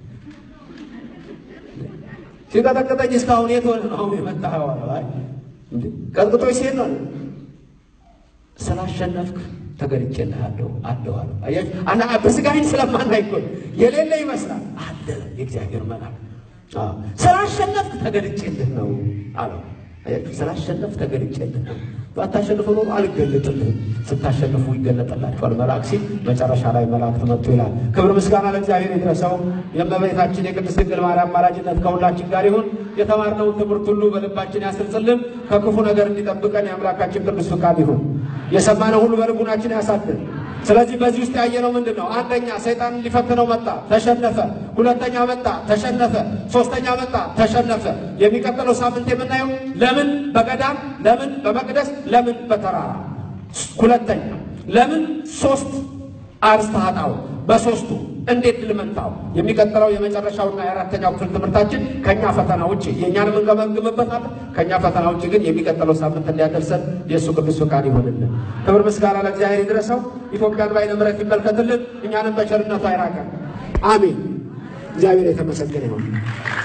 ሲቀጠቅጠኝ እስካሁን የት ሆነ ነው አሁን የመጣኸው አለው። አይ እንዴ ቀጥቅጦች ሲሄድ ነው ስላሸነፍክ ተገልጬልሃለሁ አለሁ አለው። አያችሁ አና በስጋዬን ስለማናይ እኮ የሌለ ይመስላል አለ የእግዚአብሔር መልአክ ስላሸነፍክ ተገልጬልህ ነው አለው። አያችሁ ስላሸነፍክ ተገልጬልህ ነው። ባታሸንፍ ኖሮ አልገለጥልህም። ስታሸንፉ ይገለጥላችኋል መልአክ ሲል መጨረሻ ላይ መላእክት መጥቶ ይላል። ክብር ምስጋና ለእግዚአብሔር ይድረሰው። የእመቤታችን የቅድስት ድንግል ማርያም አማላጅነት ከሁላችን ጋር ይሁን። የተማርነውን ትምህርት ሁሉ በልባችን ያስርጽልን። ከክፉ ነገር እንዲጠብቀን የአምላካችን ቅዱስ ፍቃድ ይሁን። የሰማነው ሁሉ በልቡናችን ያሳድር። ስለዚህ በዚህ ውስጥ ያየነው ምንድን ነው? አንደኛ ሰይጣን ሊፈትነው መጣ፣ ተሸነፈ። ሁለተኛ መጣ፣ ተሸነፈ። ሶስተኛ መጣ፣ ተሸነፈ። የሚቀጥለው ሳምንት የምናየው ለምን በገዳም ለምን በመቅደስ ለምን በተራራ ሁለተኛ ለምን ሶስት አርእስተ ኃጣውእ በሶስቱ እንዴት ልመንታው? የሚቀጥለው የመጨረሻውና የአራተኛው ክፍል ትምህርታችን ከኛ ፈተና ውጭ የእኛን የምንገመግምበታለን። ከኛ ፈተና ውጭ ግን የሚቀጥለው ሳምንት እንዲያደርሰን የእሱ ቅዱስ ፈቃድ ይሆንልን። ክብር ምስጋና ለእግዚአብሔር ይድረሰው። ኢትዮጵያን በዓይነ ምሕረት ይመልከትልን፣ እኛንም በቸርነቱ አይራቀን። አሜን። እግዚአብሔር የተመሰገነ ይሆን።